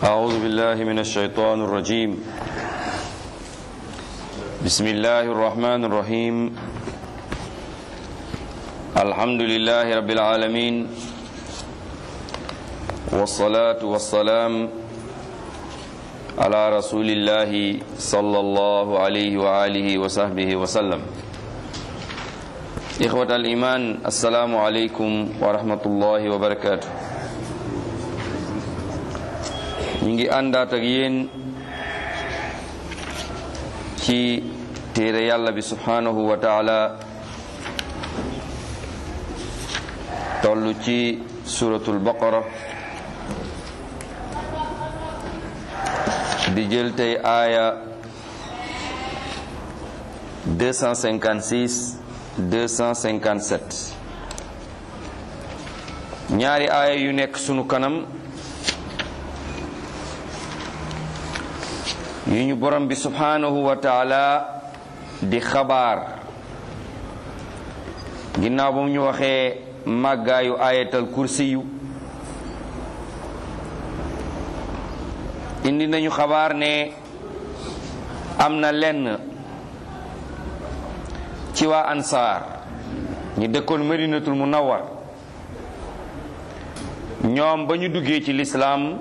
أعوذ بالله من الشيطان الرجيم بسم الله الرحمن الرحيم الحمد لله رب العالمين والصلاة والسلام على رسول الله صلى الله عليه وآله وصحبه وسلم إخوة الإيمان السلام عليكم ورحمة الله وبركاته ñu ngi àndaat ak yéen ci téere yàlla bi subhanahu wa taala toll ci suratul baqara di jël tey aaya 256 257 ñaari aaya yu nekk sunu kanam yu ñu borom bi subhanahu wa taala di xabaar ginnaaw ba mu ñu waxee màggaayu ayatal kursi yu indi nañu xabaar ne am na lenn ci waa ansaar ñi dëkkoon madinatul munawwar ñoom ba ñu duggee ci lislaam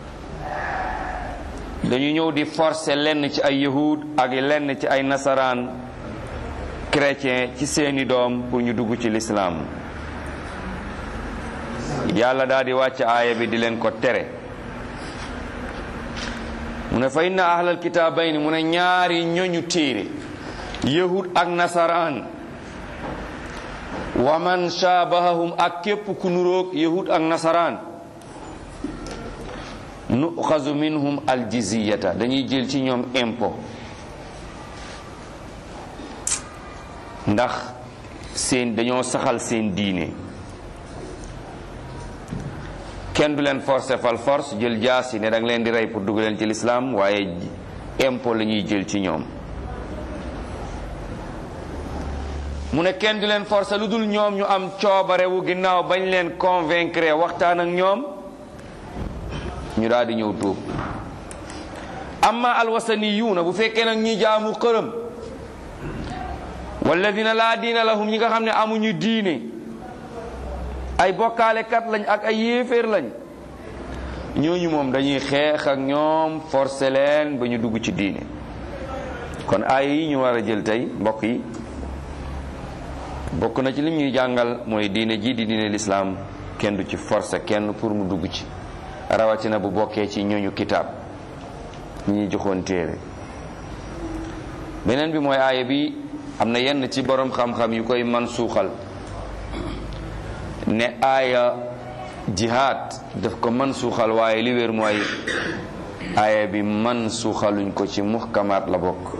dañu ñëw di forcer lenn ci ay yahud ak lenn ci ay nasaraan chrétien ci seeni doom pour ñu dugg ci lislaam yàlla daal di wàcc aaya bi di leen ko tere mu ne fa inna ahlal kitaabayni mu ne ñaari ñoñu téere yahud ak nasaraan wa man shaabahahum ak képp ku nuroog yahud ak nasaraan nuxazu minhum aljiziyata dañuy jël ci ñoom impôt ndax seen dañoo saxal seen diine kenn du leen forcer fal force jël jaasi ne danga leen di rey pour dugg leen ci lislaam waaye impôt la ñuy jël ci ñoom mu ne kenn du leen forcer lu dul ñoom ñu am coobarewu ginnaaw bañ leen convaincre waxtaan ak ñoom ñu daal di ñëw tuub amma alwasaniyuuna bu fekkee nag ñi jaamu xërëm walladina laa diina lahum ñi nga xam ne amuñu diine ay bokkaalekat lañ ak ay yéeféer lañ ñooñu moom dañuy xeex ak ñoom forcé leen ba ñu dugg ci diine kon aaya yi ñu war a jël tey mbokk yi bokk na ci lim ñuy jàngal mooy diine ji di diine lislaam kenn du ci forcé kenn pour mu dugg ci rawatina bu bokkee ci ñooñu kitaab ñi ñuy joxoon téere beneen bi mooy aaya bi am na yenn ci borom xam-xam yu koy man suuxal ne aaya jihaad daf ko man suuxal waaye li wér mooy aaya bi man suuxaluñ ko ci muhkamaat la bokk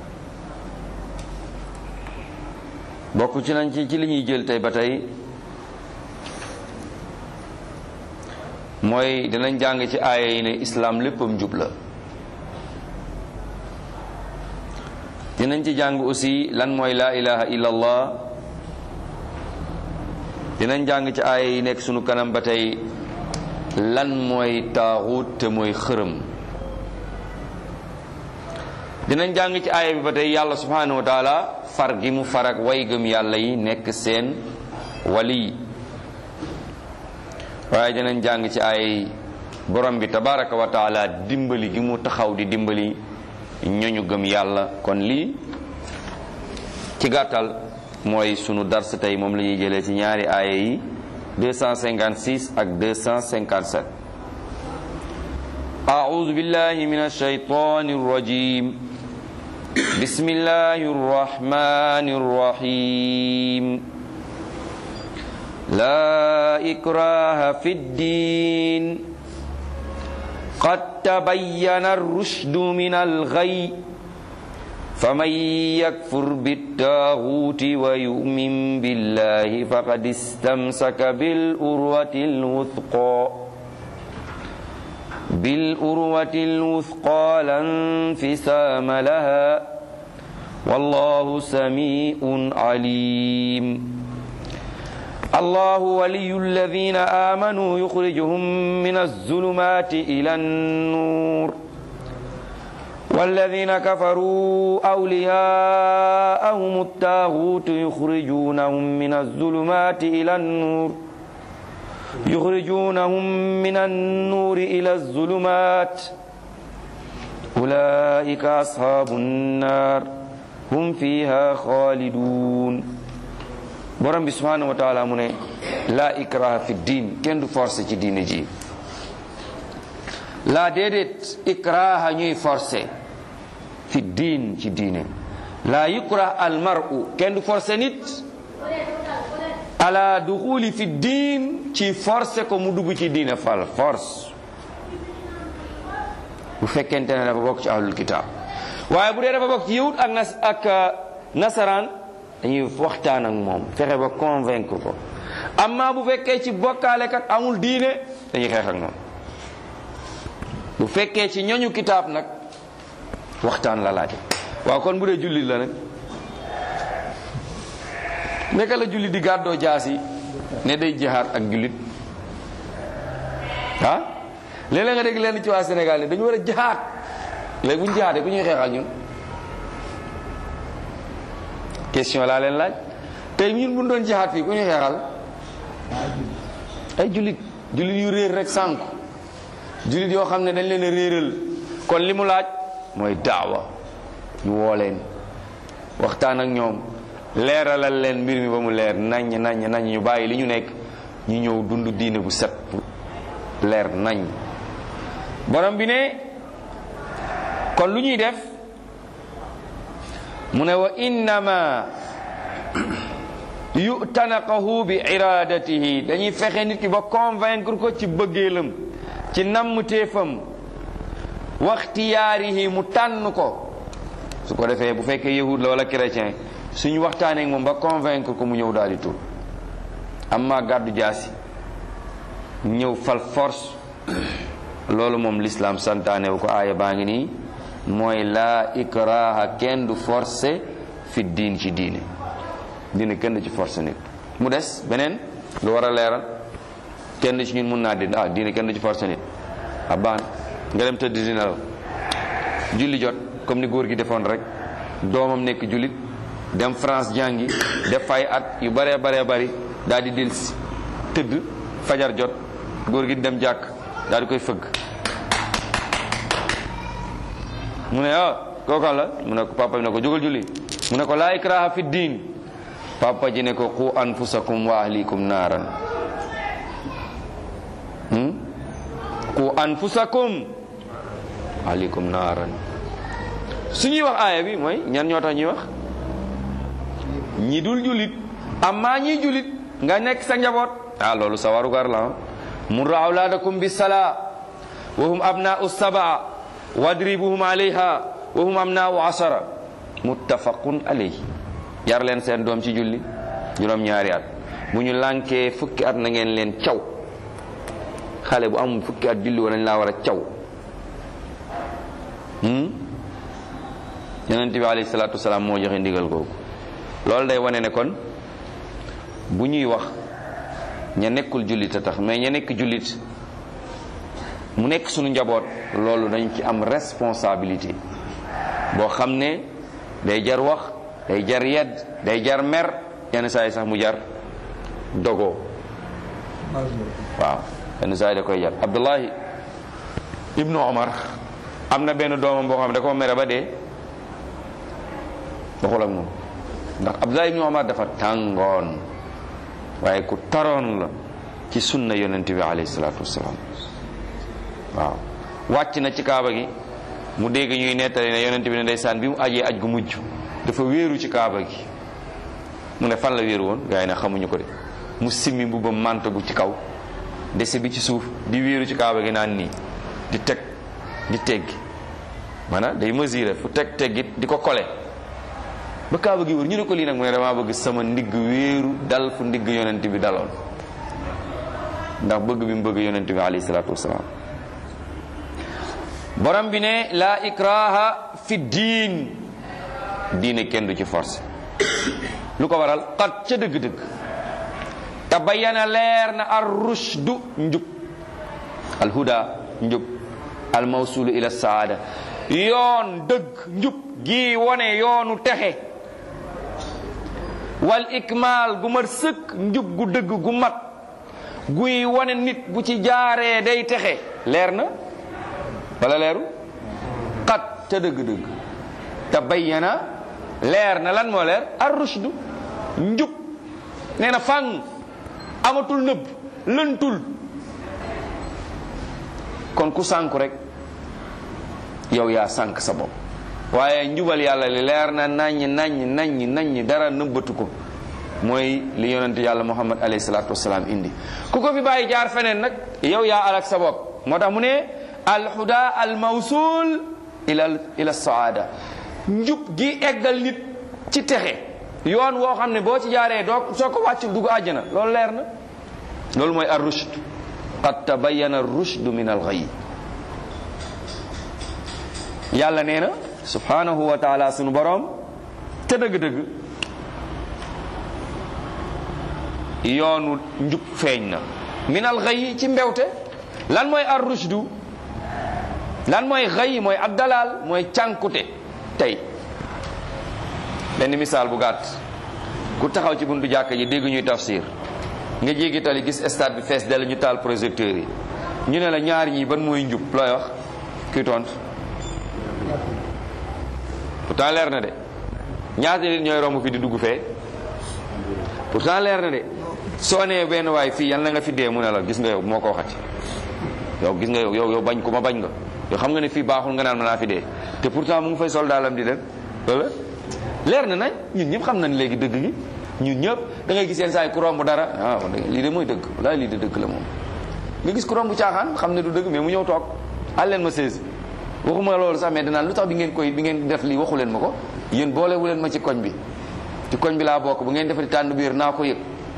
bokk ci nañ ci ci li ñuy jël tey ba tey mooy dinañ jàng ci aaya yi ne islaam léppam jub la dinañ ci jàng aussi lan mooy laa ilaha illallah dinañ jàng ci aaya yi nekk sunu kanam ba tey lan mooy taaxut te mooy xërëm dinañ jàng ci aaya bi ba tey yàlla subhanahu wa taala far gi mu far ak way gëm yàlla yi nekk seen wali waaye dinañ jàng ci ay borom bi tabaraka wa taala dimbali gi mu taxaw di dimbali ñoñu gëm yàlla kon lii ci gàttal mooy sunu dars tey moom la ñuy jëlee ci ñaari aaya yi 256 ak 257 أعوذ بالله من الشيطان الرجيم بسم الله الرحمن الرحيم لا إكراه في الدين قد تبين الرشد من الغي فمن يكفر بالتاغوت ويؤمن بالله فقد استمسك بالأروة الوثقى بالأروة الوثقى لا انفسام لها والله سميع عليم الله ولي الذين آمنوا يخرجهم من الظلمات إلى النور والذين كفروا أولياءهم الطاغوت يخرجونهم من الظلمات إلى النور يخرجونهم من النور إلى الظلمات أولئك أصحاب النار هم فيها خالدون borom bi subhanahu wa taala mu ne la ikraha fi diin kenn du forcé ci diine ji la déedéet ikraha ñuy forcé fi diin ci diine la yukrah al mar'u kenn du forcé nit ala duxuli fi diin ci forcé ko mu dugg ci diine fal force bu fekkente ne dafa bokk ci ahlul kitab waaye bu dee dafa bokk ci yahud ak nas ak nasaraan dañuy waxtaan ak moom fexe ba convaincre ko amma bu fekkee ci bokkaalekat amul diine dañuy xeex ak moom bu fekkee ci ñoñu kitaab nag waxtaan la laaj waaw kon bu dee jullit la nag naka la jullit di gàddoo jaas yi ne day jihaad ak jullit ah léeg-léeg nga dégg leen ci waa Sénégal ne dañu war a jihaad léegi bu ñu jihaadee ku ñuy xeex ak ñun question laa leen laaj tey ñun bu ñu doon jihaad fii ku ñuy xeexal ay jullit jullit yu réer rek sànku jullit yoo xam ne dañ leen a réeral kon li mu laaj mooy daawa ñu woo leen waxtaan ak ñoom leeralal leen mbir mi ba mu leer naññ naññ naññ ñu bàyyi li ñu nekk ñu ñëw dund diine bu set leer nañ borom bi ne kon lu ñuy def mu ne wa innama yutanaqahu bi iradatihi dañuy fexe nit ki ba convaincre ko ci bëggeelam ci nammteefam waxtiyaarihi mu tànn ko su ko defee bu fekkee yahud la wala chrétien suñu waxtaanee ak moom ba convaincre ko mu ñëw daal di tur amma gàddu jaasi ñëw fal force loolu moom l'islam santaane wu ko aaya baa ngi nii mooy laa ikraha kenn du forcé fi diin ci diine diine kenn du ci forcé nit mu des beneen lu war a leeral kenn ci ñun mun naa di ah diine kenn du ci forcé nit a baan nga dem tëdd di nelaw julli jot comme ni góor gi defoon rek doomam nekk jullit dem France jàngi def fay at yu baree baree bari daal di delsi tëdd fajar jot góor gi dem jàkk daal di koy fëgg mu ne ah kookan la mu ne ko papa bi ne ko jógal julli mu ne ko laa ikraha fi diin papa ji ne ko qu anfusakum wa ahlikum naaran qu anfusakum ahlikum naaran su ñuy wax aaya bi mooy ñan ñoo tax ñuy wax ñi dul jullit amma ñi jullit nga nekk sa njaboot ah loolu sa warugar la murru awlaadakum bis salaa wa hum abnaa'u sabaa wadribuhum alayha wa hum abnaa'u asara muttafaqun alayhi yar leen seen doom ci julli juróom ñaari at bu ñu lànkee fukki at na ngeen leen caw xale bu amul fukki at julli wa nañ laa war a caw yonent bi alayhi salaatu wasalaam moo joxe ndigal googu loolu day wane ne kon bu ñuy wax ña nekkul jullit a tax mais ña nekk jullit mu nekk suñu njaboot loolu dañ ci am responsabilité boo xam ne day jar wax day jar yedd day jar mer yenn saa yi sax mu jar dogoo waaw yenn saa yi da koy jar Abdullahi ibnu Omar am na benn doomam boo xam ne da ko mere ba dee waxul ak moom ndax Abdullahi ibnu Omar dafa tàngoon waaye ku taroon la ci sunna yonent bi alayhi salaatu wasalaam waaw wàcc na ci kaaba gi mu dégg ñuy nettali ne yonent bi ne ndeysaan bi mu ajee aj gu mujj dafa wéeru ci kaaba gi mu ne fan la wéeru woon gars yi ne xamuñu ko de mu simmi mbubbam manto bu ci kaw dese bi ci suuf di wéeru ci kaaba gi naan nii di teg di teggi maanaam day mesurer fu teg teggit di ko kole ba kaaba gi wër ñu ne ko lii nag mu ne damaa bëgg sama ndigg wéeru dal fu ndigg yonent bi daloon ndax bëgg bi mu bëgg yonent bi alayhi salaatu wasalaam borom bi ne laa ikraha fi diin diine kenn du ci force lu ko waral xat ca dëgg-dëgg tabayyana leer na ar rushdu njub al huda njub al mawsulu ila saada yoon dëgg njub gi wone yoonu texe wal ikmaal gu mat sëkk njub gu dëgg gu mat guy wone nit bu ci jaaree day texe leer na wala leeru xat ca dëgg-dëgg tabayyana leer na lan moo leer ar rushdu njub nee na fàng amatul nëbb lëntul kon ku sànku rek yow yaa sànk sa bopp waaye njubal yàlla li leer na naññ naññ naññ naññ dara nëbbatu ko mooy li yonent yàlla muhammad alayhi salaatu wasalaam indi ku ko fi bàyyi jaar feneen nag yow yaa alak sa bopp moo tax mu ne alhuda al mawsul ila ila saada njub gi eggal nit ci texe yoon woo xam ne boo ci jaaree doo soo ko wàccul dugg àjjana loolu leer na loolu mooy ar rushd qad tabayyana ar rushd min al ghayy yàlla nee na subhanahu wa taala sunu boroom te dëgg-dëgg yoonu njub feeñ na min al ghayy ci mbewte lan mooy ar rushdu lan mooy ghayy mooy ab dalal mooy cànkute tey benn misaal bu gàtt ku taxaw ci buntu jàkka ji dégg ñuy tafsir nga jéggi tali gis stade bi fees dell ñu taal projecteurs yi ñu ne la ñaar ñi ban mooy njub looy wax kuy tontu pourtant leer na de ñaata nit ñooy romb fi di dugg fee pourtant leer na de soo nee benn waay fii yal na nga fi dee mu ne la gis nga yow moo ko waxati yow gis nga yow yow yow bañ ku ma bañ nga yow xam nga ne fii baaxul nga naan ma naa fi dee te pourtant mu ngi fay soldaalam di dem wala leer na nañ ñun ñëpp xam nañ léegi dëgg gi ñun ñëpp da ngay gis yenn saa yi ku romb dara ah lii de mooy dëgg walaay lii de dëgg la moom nga gis ku romb caaxaan xam ne du dëgg mais mu ñëw toog àl leen ma seize waxuma loolu sax mais danaan lu tax bi ngeen koy bi ngeen def lii waxu leen ma ko yéen boolewu leen ma ci koñ bi ci koñ bi laa bokk bu ngeen defati tànn biir naa ko yëg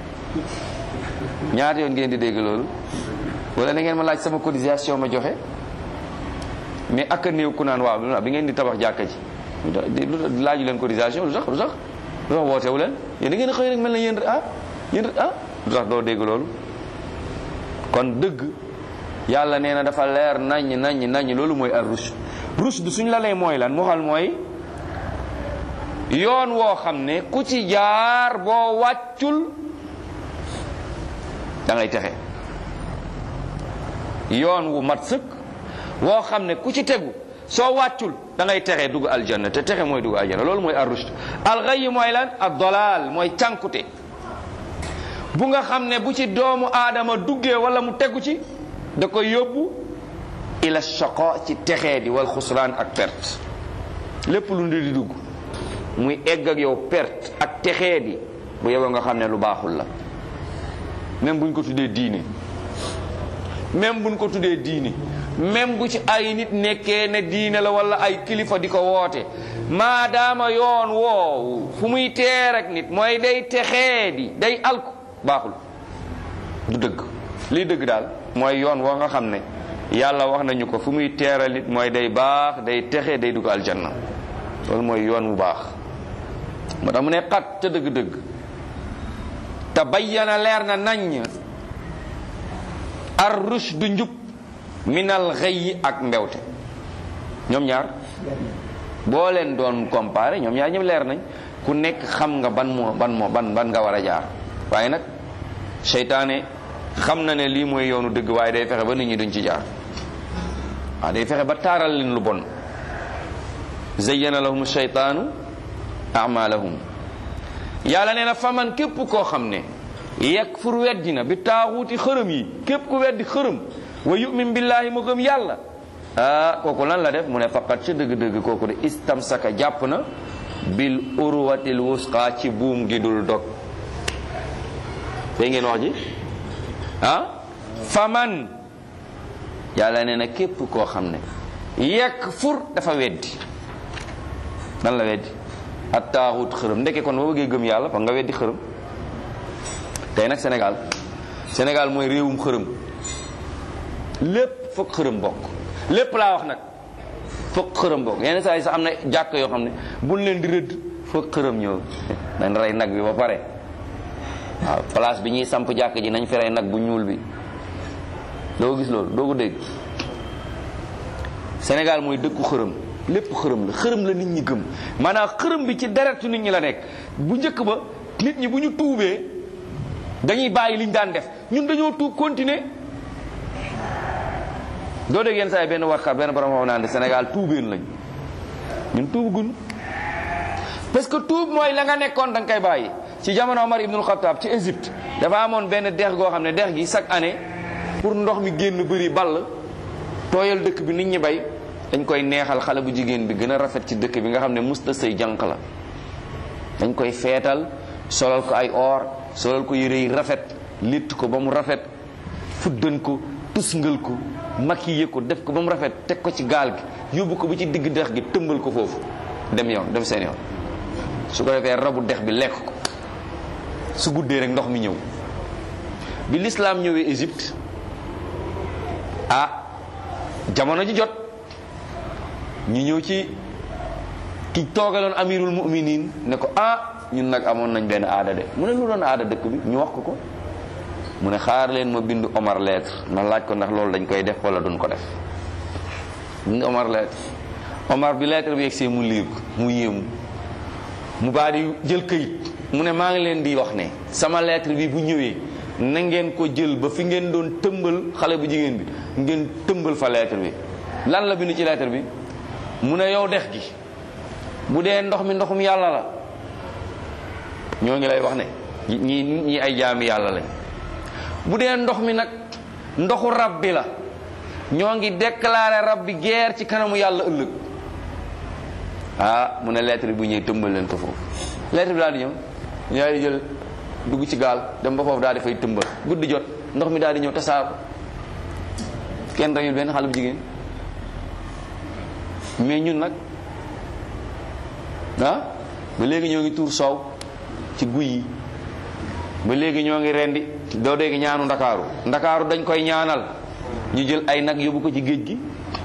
ñaata yoon ngeen di dégg loolu wala da ngeen ma laaj sama cotisation ma joxe mais ak a néew ku naan waaw bi ngeen di tabax jàkka ji lu laaju leen cotisation lu tax lu tax lu tax wootewu leen yéen da ngeen xëy rek mel na yéen ah yéen ah lu tax doo dégg loolu kon dëgg yàlla nee na dafa leer naññ naññ naññ loolu mooy ar rushd rushd suñ la lay mooy lan mu xal mooy yoon woo xam ne ku ci jaar boo wàccul da ngay texe yoon wu mat sëkk woo xam ne ku ci tegu soo wàccul da ngay texe dugg aljanna te texe mooy dugg aljanna loolu mooy ar rushd al ghayy mooy lan ad dalal mooy cànkute bu nga xam ne bu ci doomu aadama duggee wala mu tegu ci da koy yóbbu ila shaqa ci texee di wal xusraan ak perte lépp lu ndi di dugg muy egg ak yow perte ak texee di bu yeboo nga xam ne lu baaxul la même buñ ko tuddee diine même buñ ko tuddee diine même bu ci ay nit nekkee ne diine la wala ay kilifa di ko woote maadaama yoon woowu fu muy teer ak nit mooy day texee di day alku baaxul du dëgg lii dëgg daal mooy yoon woo nga xam ne yàlla wax nañu ko fu muy teeral nit mooy day baax day texe day dugg aljanna loolu mooy yoon wu baax moo tax mu ne xat ca dëgg-dëgg te bayyana leer na naññ ar rushdu njub minal xëyyi ak mbewte ñoom ñaar boo leen doon comparé ñoom ñaar ñëpp leer nañ ku nekk xam nga ban moo ban moo ban ban nga war a jaar waaye nag seytaane xam na ne lii mooy yoonu dëgg waaye day fexe ba nit ñi duñ ci jaar waaw day fexe ba taaral leen lu bon zayyana lahum sheytaanu amalahum yàlla nee na faman képp koo xam ne yakfur weddi na bi taaxuuti xërëm yi képp ku weddi xërëm wa yumin billahi mu gëm yàlla ah kooku lan la def mu ne faqat ca dëgg-dëgg kooku de istamsaka jàpp na bil urwatil wusqa ci buum gi dul dog fay ngeen wax ji ah faman yàlla nee na képp koo xam ne yakfur dafa weddi nan la weddi at taaxut xërëm ndeke kon boo bëggee gëm yàlla fa nga weddi xërëm tey nag Sénégal Sénégal mooy réewum xërëm lépp foog xërëm bokk lépp laa wax nag foog xërëm bokk yenn saa yi sax am na jàkk yoo xam ne buñ leen di rëdd foog xërëm ñëw dañ rey nag bi ba pare waaw place bi ñuy samp jàkk ji nañ feree nag bu ñuul bi doo gis loolu doo ko dégg Sénégal mooy dëkku xërëm lépp xërëm la xërëm la nit ñi gëm maanaam xërëm bi ci deretu nit ñi la nekk bu njëkk ba nit ñi bu ñu tuubee dañuy bàyyi liñ daan def ñun dañoo tuub continuer doo dégg yenn saa yi benn warkat benn borom xam naan Sénégal tuubeen lañ ñun tuubugun parce que tuub mooy la nga nekkoon da nga koy bàyyi ci jamono Omar ibnul Xattaab ci Égypte dafa amoon benn dex goo xam ne dex gi chaque année pour ndox mi génn bëri ball tooyal dëkk bi nit ñi bay dañ koy neexal xale bu jigéen bi gën a rafet ci dëkk bi nga xam ne musta sëy jànq la dañ koy feetal solal ko ay or solal ko yére yi rafet litt ko ba mu rafet fuddan ko tusngal ko maquillé ko def ko ba mu rafet teg ko ci gaal gi yóbbu ko ba ci digg dex gi tëmbal ko foofu dem yoon dem seen yoon su ko defee rabu dex bi lekk ko su guddee rek ndox mi ñëw bi lislaam ñëwee Égypte ah jamono ji jot ñu ñëw ci ki toogaloon amirul mu'minin ne ko ah ñun nag amoon nañ benn aada de mu ne lu doon aada dëkk bi ñu wax ko ko mu ne xaar leen ma bind Omar lettre ma laaj ko ndax loolu dañ koy def wala duñ ko def bind Omar lettre Omar bi lettre bi yegsee mu liir ko mu yéemu mu baa di jël këyit mu ne maa ngi leen di wax ne sama lettre bi bu ñëwee na ngeen ko jël ba fi ngeen doon tëmbal xale bu jigéen bi ngeen tëmbal fa lettre bi lan la bind ci lettre bi mu ne yow dex gi bu dee ndox mi ndoxum yàlla la ñoo ngi lay wax ne ñi ñi ay jaami yàlla lañ bu dee ndox mi nag ndoxu rab bi la ñoo ngi déclaré rab bi guerre ci kanamu yàlla ëllëg ah mu ne lettre bi bu ñëwee tëmbal leen ko foofu lettre bi daal di ñëw ñaari jël dugg ci gaal dem ba foofu daal di fay tëmbal guddi jot ndox mi daal di ñëw tasaar ko kenn rayul benn xale bu jigéen mais ñun nag ah ba léegi ñoo ngi tuur soow ci guy yi ba léegi ñoo ngi rendi doo dégg ñaanu ndakaaru ndakaaru dañ koy ñaanal ñu jël ay nag yóbbu ko ci géej gi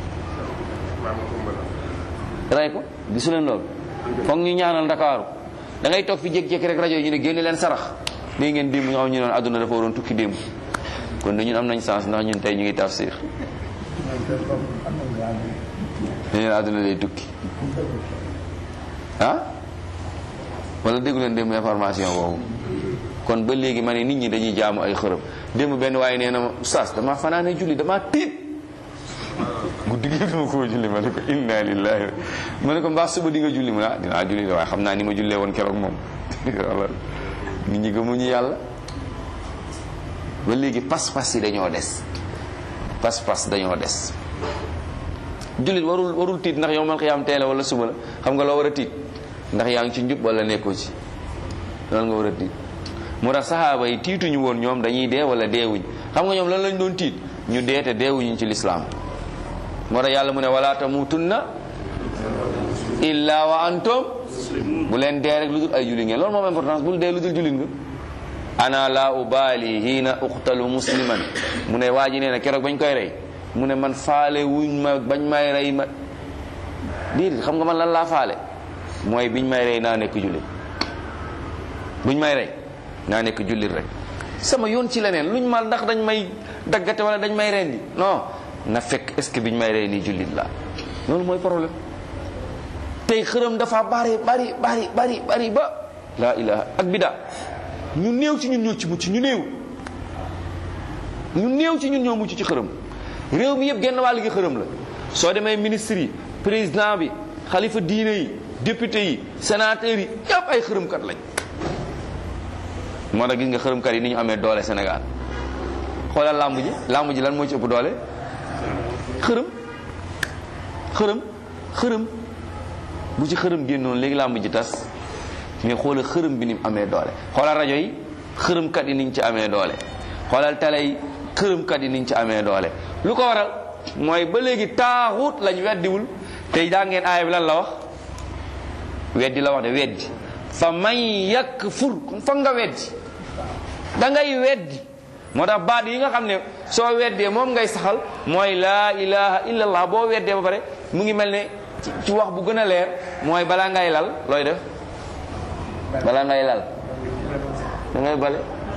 rey ko gisu leen loolu foog ñu ñaanal ndakaaru da ngay toog fi jékki-jékki rek rajo yi ñu ne génne leen sarax dégg ngeen démb nga xam ñu noon àdduna dafa waroon tukki démb kon de ñun am nañ sens ndax ñun tey ñu ngi tafsir dañu àdduna day tukki ah wala déggu leen démb information boobu kon ba léegi ma ne nit ñi dañuy jaamu ay xërëm démb benn waaye nee na ma oustaz dama fanaane julli dama tiit guddi gi dama ko julli ma ne ko inna lillahi ma ne ko mbaa suba di nga julli mu ne ah dinaa julli waaye xam naa ni ma jullee woon keroog moom wala nit ñi gëmuñu yàlla ba léegi pas-pas yi dañoo des pas-pas dañoo des jullit warul warul tiit ndax yow mal xiyaam teele wala suba la xam nga loo war a tiit ndax yaa ngi ci njub wala nekkoo ci loolu nga war a tiit mu tax saxaaba yi tiituñu woon ñoom dañuy dee wala deewuñ xam nga ñoom lan lañ doon tiit ñu dee te deewuñu ci lislaam moo tax yàlla mu ne wala tamutunna illa wa antum bu leen dee rek lu dul ay julli ngeen loolu moom importance bul dee lu dul jullit nga ana la ubali hiina uqtalu musliman mu ne waa ji nee na keroog bañ koy rey mu ne man faale wuñ ma bañ may rey ma déedéet xam nga man lan laa faale mooy biñ may rey naa nekk jullit buñ may rey naa nekk jullit rek sama yoon ci leneen luñ ma ndax dañ may daggate wala dañ may rendi non na fekk est ce que biñ may rey nii jullit la loolu mooy problème tey xërëm dafa bari bari bari bari bari ba laa ilaha ak bida ñu néew ci ñun ñoo ci mucc ñu néew ñu néew ci ñun ñoo mucc ci xërëm réew mi yëpp genn wàll gi xërëm la soo demee ministre yi président bi xalifa diine yi député yi sénateur yi yëpp ay xërëmkat lañ moo tax gis nga xërëmkat yi ni ñu amee doole Sénégal xoolal làmb ji làmb ji lan moo ci ëpp doole xërëm xërëm xërëm bu ci xërëm génnoon léegi làmb ji tas mais xoolal xërëm bi ni mu amee doole xoolal rajo yi xërëmkat yi niñ ci amee doole xoolal télé yi xërëmkat yi niñ ci amee doole lu ko waral mooy ba léegi taaxut lañ weddiwul tey daa ngeen aaya bi lan la wax weddi la wax de weddi fa man yakfur kon foog nga weddi da ngay weddi moo tax baat yi nga xam ne soo weddee moom ngay saxal mooy laa ilaha illallah boo weddee ba pare mu ngi mel ne ci wax bu gën a leer mooy balaa ngay lal looy def balaa ngay lal da ngay bale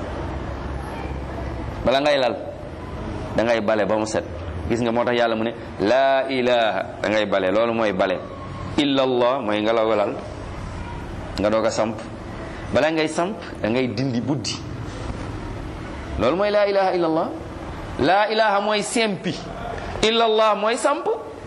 bala ngay lal da ngay bale ba mu set gis nga moo tax yàlla mu ne laa ilaha da ngay bale loolu mooy bale illa allah mooy nga la lal nga doog a samp bala ngay samp da ngay dindi buddi loolu mooy laa ilaha illa allah laa ilaha mooy sempi illa allah mooy samp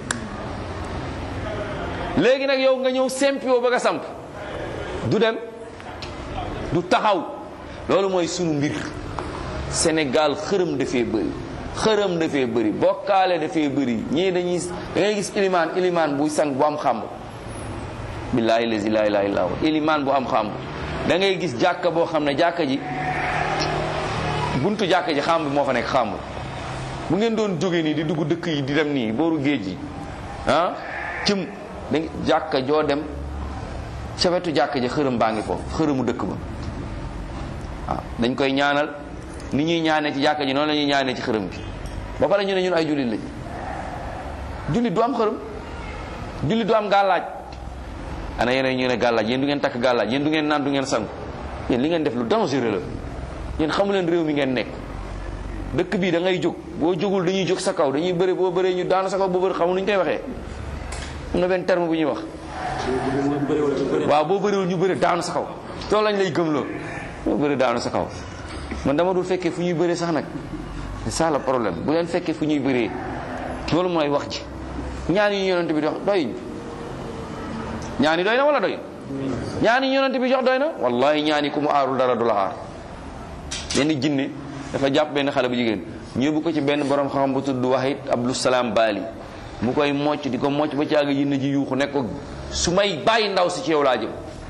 léegi nag yow nga ñëw sempi woo bëgg a samp du dem du taxaw loolu mooy sunu mbir Sénégal xërëm dafee bëri xërëm dafee bëri bokkaale dafee bëri ñii dañuy da ngay gis ilimaan ilimaan buy sang bu am xàmb billaahi lazi laa ilaaha illaa huwa ilimaan bu am xàmb da ngay gis jàkka boo xam ne jàkka ji buntu jàkka ji xàmb moo fa nekk xàmb bu ngeen doon jóge nii di dugg dëkk yi di dem nii booru géej gi ah cim da jàkka joo dem ca wetu jàkka ji xërëm baa ngi foofu xërëmu dëkk ba waaw dañ koy ñaanal ni ñuy ñaanee ci jàkka ji noonu la ñuy ñaanee ci xërëm bi ba pare ñu ne ñun ay jullit lañ jullit du am xërëm jullit du am gàllaaj ana yeneen ñu ne gàllaaj yéen du ngeen takk gàllaaj yéen du ngeen naan du ngeen sangu yéen li ngeen def lu dangereux la yéen xamu leen réew mi ngeen nekk dëkk bii da ngay jóg boo jógul dañuy jóg sa kaw dañuy bëri boo bëree ñu daanu sa kaw boo bëri xamu nu ñu koy waxee am na benn terme bu ñuy wax waaw boo bëriwul ñu bëri daanu sa kaw loolu lañ lay gëmloo boo bëri daanu sa kaw man dama dul fekkee fu ñuy bëree sax nag c'est ça le problème bu leen fekkee fu ñuy bëree loolu mooy wax ji ñaan yi yonent bi di wax doy ñaan yi doy na wala doy ñaan yi yonent bi jox doy na wallahi ñaan yi ku mu aarul dara du la aar benn jinne dafa jàpp benn xale bu jigéen ñu yóbbu ko ci benn borom xam bu tudd Wahid Abdou Salam Bali mu koy mocc di ko mocc ba caaga jinne ji yuuxu nekk ko su may bàyyi ndaw si ci yow laa jëm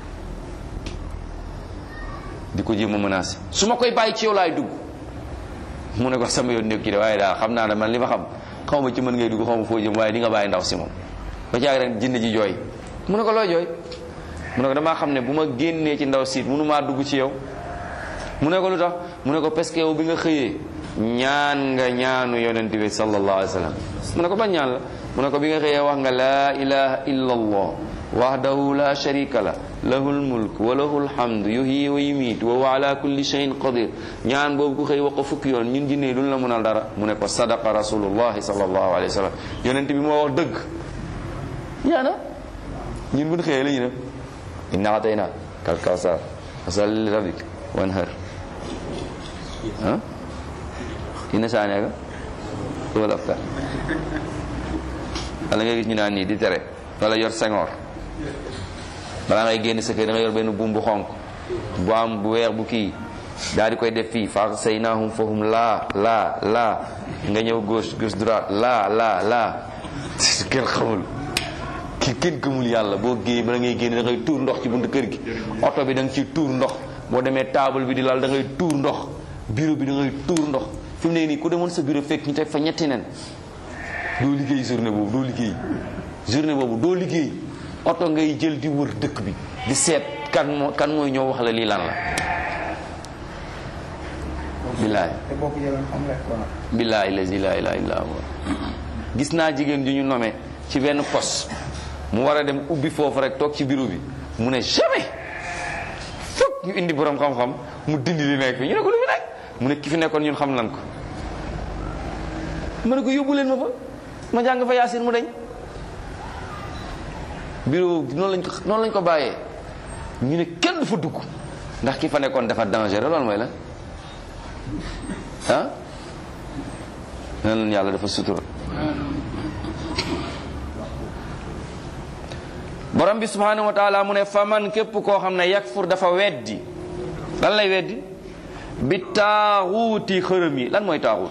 di ko jéem a menacé su ma koy bàyyi ci yow laay dugg mu ne ko sama yoon nekk ci de waaye daa xam naa ne man li ma xam xaw ma ci mën ngay dugg xaw ma foo jëm waaye di nga bàyyi ndaw si moom ba caaga ren jinne ji jooy mu ne ko looy jooy mu ne ko damaa xam ne bu ma génnee ci ndaw siit mënu maa dugg ci yow mu ne ko lu tax mu ne ko parce que yow bi nga xëyee ñaan nga ñaanu yonent bi sallallahu alayhi wa sallam mu ne ko ban ñaan la mu ne ko bi nga xëyee wax nga laa ilaha illa allah wahdahu la sharika la lahul mulk wa lahul hamd yuhyi wa yumiit wa huwa ala kulli shay'in qadir ñaan boobu ku xëy wax ko fukki yoon ñun jinne duñ la mënal dara mu ne ko sadaqa rasulullahi sallallahu alayhi wa sallam yonent bi moo wax dëgg yaana ñun buñ xëyee la ñu def inna atayna kal kawsar fasalli li rabbik wanhar ah ina saaneega wala afkar wala nga gis ñu naan nii di tere wala yor sengoor balaa ngay génn sa kër da nga yor benn buum bu xonk bu am bu weex bu kii daal di koy def fii fa say naahum fahum laa laa laa nga ñëw gauche gauche droite laa laa laa kenn xamul ki kenn gëmul yàlla boo géey bala ngay génn da ngay tuur ndox ci buntu kër gi oto bi da nga ciy tuur ndox boo demee table bi di lal da ngay tuur ndox bureau bi da ngay tuur ndox fi mu ne nii ku demoon sa bureau fekk ñu teg fa ñetti nen doo liggéey journée boobu doo liggéey journée boobu doo liggéey oto ngay jël di wër dëkk bi di seet kan moo kan mooy ñëw wax la lii lan la billaay billaay lazi la ilaha illa huwa gis naa jigéen ju ñu nomee ci benn poste mu war a dem ubbi foofu rek toog ci bureau bi mu ne jamais fokk ñu indi borom xam-xam mu dindi li nekk fi ñu ne ko lu fi nekk mu ne ki fi nekkoon ñun xam nan ko ma ne ko yóbbu leen ma fa ma jàng fa yaasin mu dañ bureau noonu lañ ko noonu lañ ko bàyyee ñu ne kenn du fa dugg ndax ki fa nekkoon dafa dangereux loolu mooy la ah nan leen yàlla dafa sutura borom bi subhanahu wa taala mu ne faman képp koo xam ne yakfur dafa weddi lan lay weddi bi taaxuuti xërëm yi lan mooy taaxuut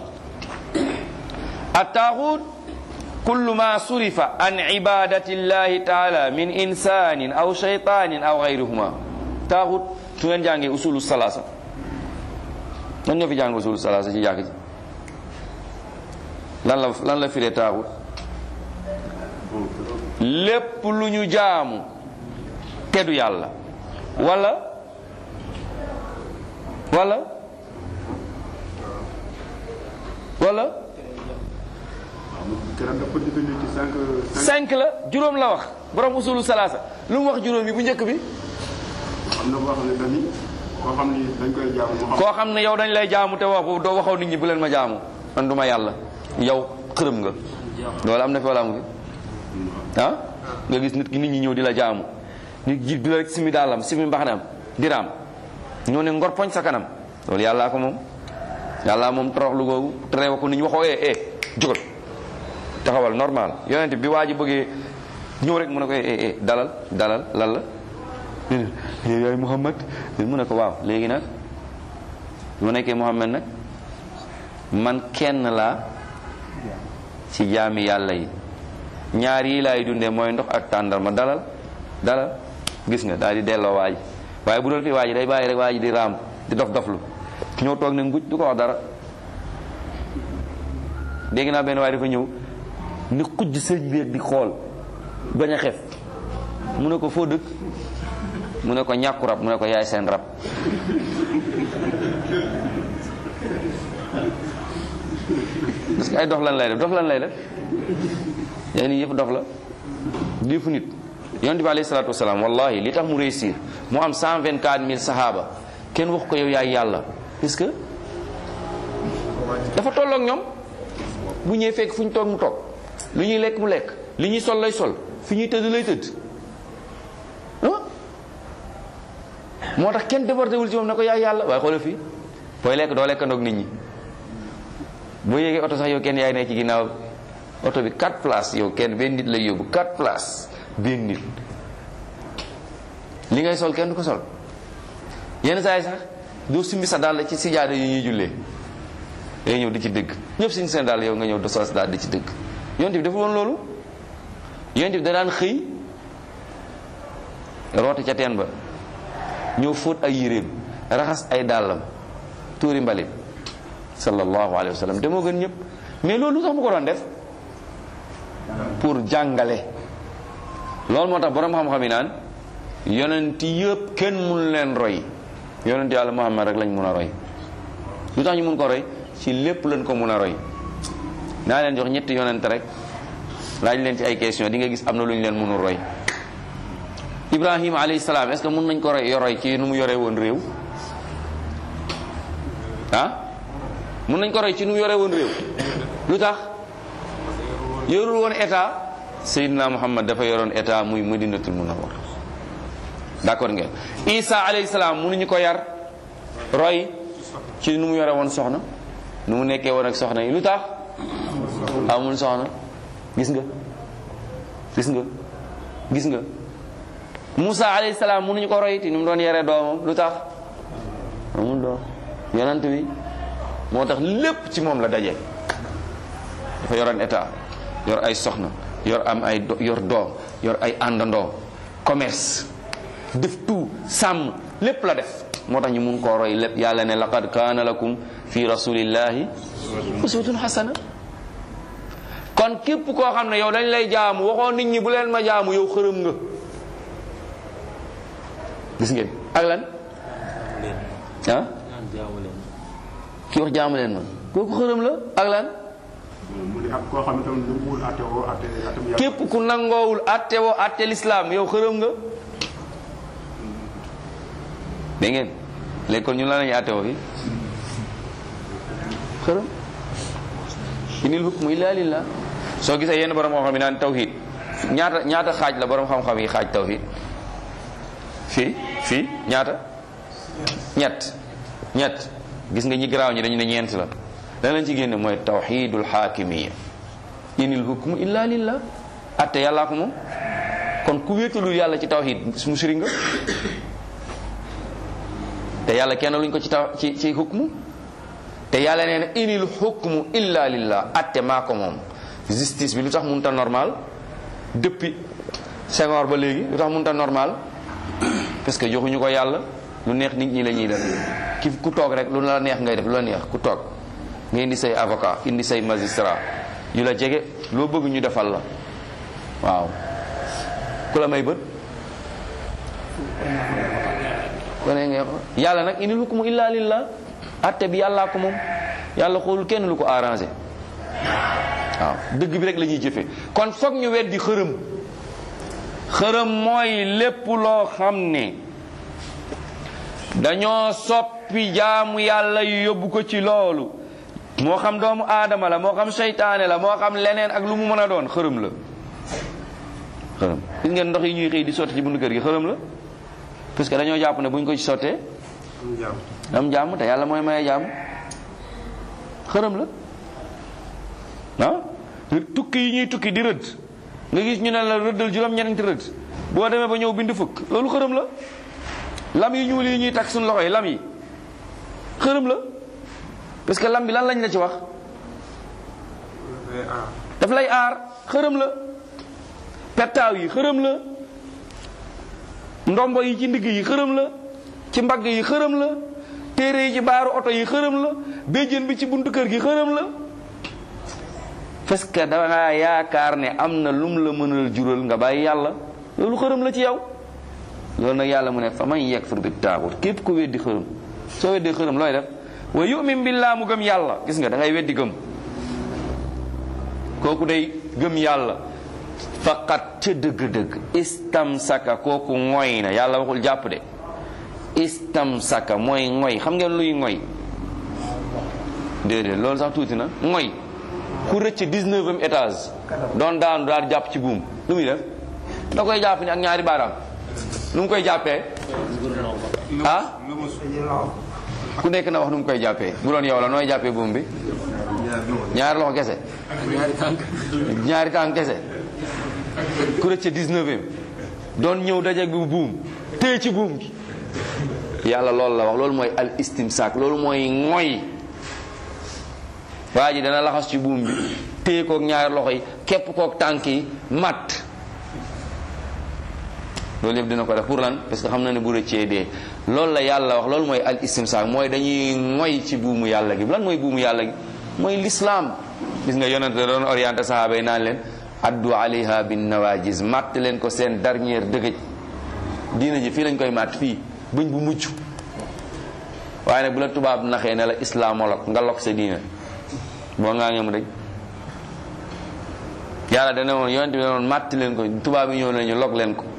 a taaxuut kullu ma surifa an ibadati llahi taala min insanin aw shaytanin aw gayrihuma taaxuut su ngeen jàngee usulu salaasa lan ñoo fi jàng usulu salaasa ci jàkk ji lan la lan la firee taaxuut lépp lu ñu jaamu teddu yàlla wala wala wala cinq la juróom la wax borom usulu salaasa lu mu wax juróom yi bu njëkk bi am na boo xam ne dañuy koo xam ni dañ koy jaamu mu xam koo xam ne yow dañ lay jaamu te wax doo waxaw nit ñi bu leen ma jaamu man du ma yàlla yow xërëm nga loolu am na fi wala amu fi ah nga gis nit ki nit ñi ñëw di la jaamu nit ji du la rek simi daalam simi mbaxanam diraam ñoo ne ngor poñ sa kanam loolu yàllaa ko moom yàllaa moom toroxlu googu terewa ko nit ñi waxoo eh eh jógal taxawal normal yonent bi waa ji bëggee ñëw rek mu ne ko eh eh dalal dalal lan la yaay Muhammad mu ne ko waaw léegi nag mu nekkee Muhammad nag man kenn laa ci jaami yàlla yi ñaar yi laay dundee mooy ndox ak tàndarma dalal dalal gis nga daal di delloo waaj waaye bu doon fi waaj day bàyyi rek waaj di raam di dof doflu ñëw toog ne nguj du ko wax dara dégg naa benn waaye dafa ñëw ni xujj sëñ bi di xool bañ a xef mu ne ko foo dëkk mu ne ko ñàkku rab mu ne ko yaay seen rab parce que ay dof lan lay def dof lan lay def yaa nii yëpp dof la diifu nit yonent bi alayhi salaatu wasalaam wallahi li tax mu réussir mu am 124 000 sahaaba kenn wax ko yow yaay yàlla parce que dafa tolloog ñoom bu ñëwee fekk fu ñu toog mu toog lu ñuy lekk mu lekk li ñuy sol lay sol fi ñuy tëdd lay tëdd moo tax kenn débordé wul ci moom ne ko yaay yàlla waaye xoolal fii booy lekk doo lekkandoog nit ñi boo yéegee oto sax yow kenn yaay ne ci ginnaaw oto bi 4 places yow kenn benn nit lay yóbbu 4 places benn nit li ngay sol kenn du ko sol yenn saa yi sax doo simbi sa dàll ci sijaada yi ñuy jullee day ñëw di ci dëgg ñëpp suñu seen dàll yow nga ñëw do sos daal di ci dëgg yonent bi dafa woon loolu yonent bi da daan xëy roote ca teen ba ñëw fóot ay yéreem raxas ay dàllam tuuri mbalit sallallahu alayhi wa sallam te moo gën ñëpp mais loolu lu tax mu ko doon def pour jàngale loolu moo tax borom xam-xam yi naan yonent yëpp kenn mun leen roy yonent yàlla Muhammad rek lañ mun a roy lu tax ñu mun ko roy ci lépp lañ ko mun a roy naa leen jox ñetti yonent rek laaj leen ci ay question di nga gis am na lu ñu leen mënul roy Ibrahima alayhi salaam est-ce que mun nañ ko roy roy ci nu mu yore woon réew ah mun nañ ko roy ci nu mu yore woon réew lu tax yorul woon état Seydina Muhammad dafa yoroon état muy Madinatul Munawwar d'accord ngeen Isa alayhi salaam mënuñu ko yar roy ci nu mu yore woon soxna nu mu nekkee woon ak soxna yi lu tax amul soxna gis nga gis nga gis nga Musa alayhi salaam mënuñu ko roy ci nu mu doon yore doomam lu tax amul doom yonent bi moo tax lépp ci moom la daje dafa yoroon état yor ay soxna yor am ay yor doom yor ay àndandoo commerce def tout sàmm lépp la def moo tax ñu mun koo roy lépp yàlla ne laqad kaana lakum fi rasulillahi uswatun hasana kon képp koo xam ne yow dañ lay jaamu waxoo nit ñi bu leen ma jaamu yow xërëm nga gis ngeen ak lan ah ki wax jaamu leen ma kooku xërëm la ak lan mu ne ak koo xam ne tam lu mu wul atte woo atte atam yàlla képp ku nangoowul atte woo atte lislaam yow xërëm nga dégg ngeen léegi kon ñun la lañuy atte woo fi xërëm inil hukmu illa lillah soo gisee yenn borom xam-xam yi naan tawhid ñaata ñaata xaaj la borom xam-xam yi xaaj tawhid fii fii ñaata ñett ñett gis nga ñi garaaw ñi dañu ne ñeent la la lañ ci génne mooy tawxidul xaakimiya inil hukmu illa lillah atte yàllaa ko moom kon ku wéetalul yàlla ci tawxid musrik nga te yàlla kenn luñ ko ci taw ci ci hukmu te yàlla nee na inil hukmu illa lillah atte maa ko moom justice bi lu tax mënut a normal depuis Senghor ba léegi lu tax mënut a normal parce que joxuñu ko yàlla lu neex nit ñi la ñuy def ki ku toog rek lu la neex ngay def lu la neex ku toog nga indi say avocat indi say magistrat yu la jege loo bëgg ñu defal la waaw ku la may bët wane nga yàlla nag inil hukmu illa lillah atte bi yàllaa ko moom yàlla xoolul kenn lu ko arrangé waaw dëgg bi rek la ñuy jëfe kon foog ñu weddi xërëm xërëm mooy lépp loo xam ne dañoo soppi jaamu yàlla yu yóbbu ko ci loolu moo xam doomu aadama la moo xam seytaane la moo xam leneen ak lu mu mën a doon xërëm la xërëm gis ngeen ndox yi ñuy xëy di sotti ci buntu kër gi xërëm la parce que dañoo jàpp ne buñ ko ci sottee am jàmm am jàmm te yàlla mooy maye jàmm xërëm la ah tukki yi ñuy tukki di rëdd nga gis ñu ne la rëddal juróom-ñeenti rëdd boo demee ba ñëw bind fukk loolu xërëm la lam yi ñuul yi ñuy takk suñu loxo yi lam yi xërëm la parce que lam bi lan lañ la ci wax dafay aar daf lay aar xërëm la pettaaw yi xërëm la ndombo yi ci ndigg yi xërëm la ci mbagg yi xërëm la téere yi ci baaru oto yi xërëm la béjjén bi ci buntu kër gi xërëm la parce que da nga yaakaar ne am na lum la mënal jural nga bàyyi yàlla loolu xërëm la ci yow loolu nag yàlla mu ne fa man yakfur bi taaxut képp ku weddi xërëm soo weddee xërëm looy def wa yu'min billaa mu gëm yàlla gis nga da ngay weddi gëm kooku day gëm yàlla faqat ca dëgg-dëgg istamsaka kooku ngoy na yàlla waxul jàpp de istamsaka mooy ngoy xam ngeen luy ngoy déedéet loolu sax tuuti na ngoy ku rëcc 19e étage doon daanu daal jàpp ci buum lu muy def da koy jàpp ni ak ñaari baaraam nu mu koy jàppee ah ku nekk na wax nu mu koy jàppee bu doon yow la nooy jàppee buum bi ñaari loxo kese ñaari tànk kese ku rëcc 19e doon ñëw dajeeg bi buum téye ci buum gi yàlla loolu la wax loolu mooy al istimsaak loolu mooy ngoy waa ji dana laxas ci buum bi téye kook ñaari loxo yi képp kook tànk yi matt loolu yëpp dina ko def pour lan parce que xam na ne bu rëccee dee loolu la yàlla wax loolu mooy al istimsaak mooy dañuy ngoy ci buumu yàlla gi lan mooy buumu yàlla gi mooy l'islam gis nga yonent da doon orienté sahaaba yi naan leen addu alayha bin nawajis matt leen ko seen dernière dëgëj diina ji fii lañ koy matt fii bëñ bu mucc waaye nag bu la tubaab naxee ne la islamolog nga lok sa diina boo ngaa ngee mu dëj yàlla dana woon yonent bi dana woon matt leen ko tubaab yi ñëw nañu log leen ko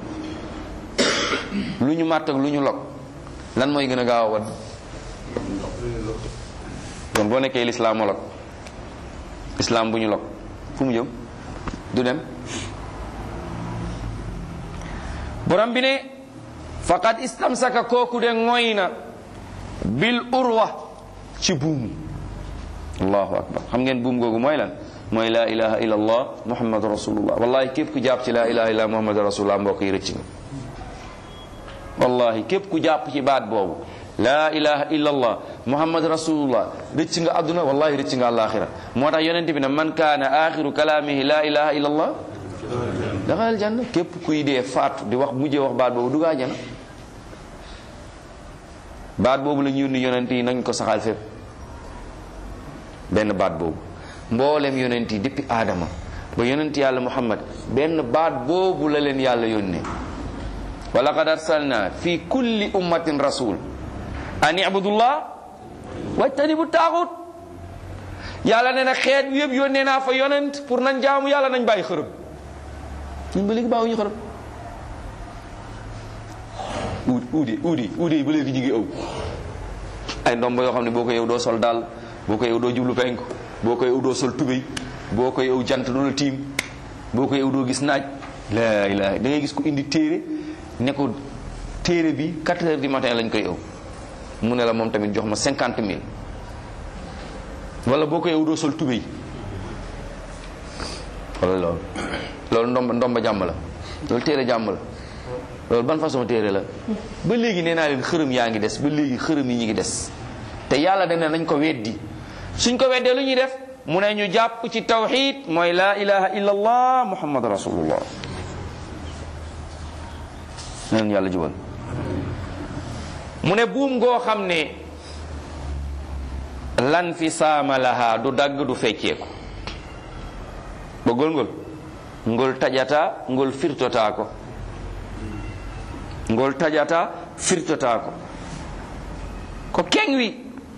lu ñu màtt ak lu ñu log lan mooy gën a gaaw a wadd kon boo nekkee lislamolog islam bu ñu log fu mu jëm du dem borom bi ne faqad istamsaka kooku de ngoy na bil urwa ci buum allahu akbar xam ngeen buum googu mooy lan mooy laa ilaha illa allah muhammadu rasulullah wallahi képp ku jàpp ci laa ilaha illa muhammadu rasulullah mbokk yi rëcc nga wallahi képp ku jàpp ci baat boobu laa ilaha illa allah muhammad rasulullah rëcc nga àdduna wallahi rëcc nga àllaaxira moo tax yonent bi ne man kaana axiru kalaamihi laa ilaha illa allah daxal janna képp kuy dee faatu di wax mujjee wax baat boobu dugaa jana baat boobu la ñu yónni yonent yi nañ ko saxal fépp benn baat boobu mboolem yonent yi depuis aadama ba yonent yàlla muhammad benn baat boobu la leen yàlla yónnee wa laqad arsalna fi kulli ummatin rasul an ibudullah wajtanibu taaxut yàlla nee na xeet bi yëpp yónnee naa fa yonent pour nañ jaamu yàlla nañ bàyyi xërëm ñun ba léegi bàyyiwuñu xërëm uudi uudi uudi uudi yi ba léegi ñu ngi ëw ay ndomb yoo xam ne boo ko yow doo sol daal boo ko yow doo jublu penku boo ko yow doo sol tubéy boo ko yow jant doo la tiim boo ko yow doo gis naaj laa ilaaha da ngay gis ku indi téere ne ko téere bi 4 heures du matin lañ koy yow mu ne la moom tamit jox ma cinquante mille wala boo ko yow doo sol tubéy wala loolu loolu ndomba ndomba jàmm la loolu téere jàmm la loolu ban façon téere la ba léegi nee naa leen xërëm yaa ngi des ba léegi xërëm yi ñu ngi des te yàlla dana nañ ko weddi suñ ko weddee lu ñuy def mu ne ñu jàpp ci tawxid mooy laa ilaha illa allah muhammad rasulullah neen yàlla jubal mu ne buum goo xam ne lan fi saama laha du dagg du fecceeku bëggol ngol ngol tajata ngol firtota ko ngol tajata firtota ko ko keng wi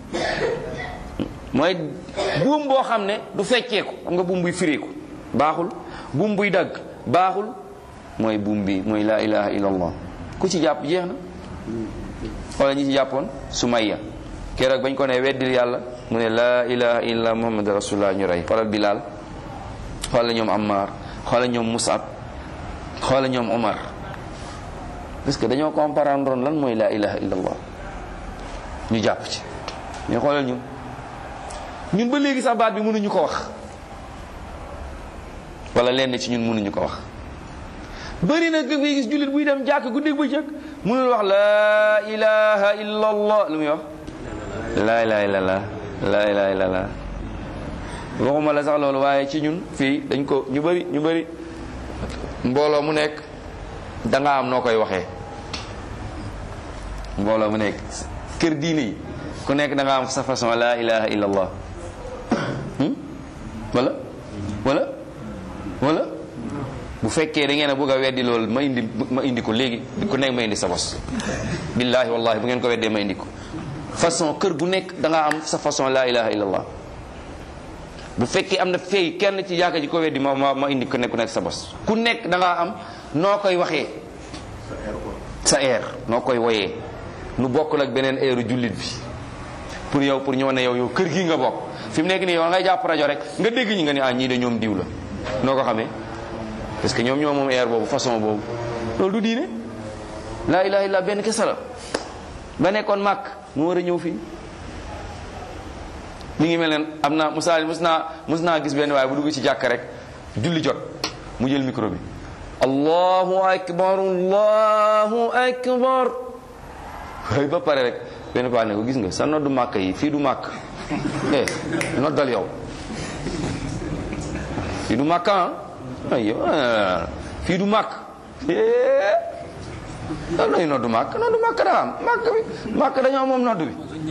mooy buum boo xam ne du fecceeku xam nga buum buy fireeku baaxul buum buy dagg baaxul mooy buum bi mooy laa ilaha illa allah ku ci jàpp jeex na wala ñi ci jàppoon Sumayya keroog bañ ko ne weddil yàlla mu ne laa ilaha illa muhammad rasulullah ñu rey xoolal Bilal xoolal ñoom Ammar xoolal ñoom Musab xoolal ñoom Omar parce que dañoo comprendre lan mooy laa ilaha illa allah ñu jàpp ci mais xoolal ñun ñun ba léegi sax baat bi mënuñu ko wax wala lenn ci ñun mënuñu ko wax bëri na nga gis jullit buy dem jàkk guddeeg bëccëg mënul wax laa ilaha illa allah lu muy wax laa ilaha illa allah laa ilaha illa allah waxuma la sax loolu waaye ci ñun fii dañ ko ñu bëri ñu bëri mbooloo mu nekk da nga am noo koy waxee mbooloo mu nekk kër diine yi ku nekk da nga am sa façon laa ilaha illa allah wala wala wala bu fekkee da ngeen a bëgg a weddi loolu ma indi ma indi ko léegi ku nekk ma indi sa bos billahi wallahi bu ngeen ko weddee ma indi ko façon kër gu nekk da nga am sa façon laa ilaha illa allah bu fekkee am na fay kenn ci yaaka ji ko weddi ma ma ma indi ko nekk ku nekk sa bos ku nekk da ngaa am noo koy waxee sa air noo koy woyee nu bokkul ak beneen airu jullit bi pour yow pour ñu wane yow yow kër gi nga bokk fi mu nekk nii yow ngay jàpp rajo rek nga dégg ñi nga ni ah ñii de ñoom diw la noo ko xamee parce que ñoom ñoo moom air boobu façon boobu loolu du diine laa ilaha illa benn kese la ba nekkoon màkk mu war a ñëw fii mi ngi mel ne am naa musaali mus naa mus naa gis benn waaye bu dugg ci jàkk rek julli jot mu jël micro bi allahu akbar allahu akbar waaye ba pare rek benn paa ne ko gis nga sa noddu màkk yi fii du màkk eh noddal yow fii du màkk ah ay yow fii du màkk lan lay noddu màkk noddu màkk daa am màkk bi màkk dañoo moom noddu bi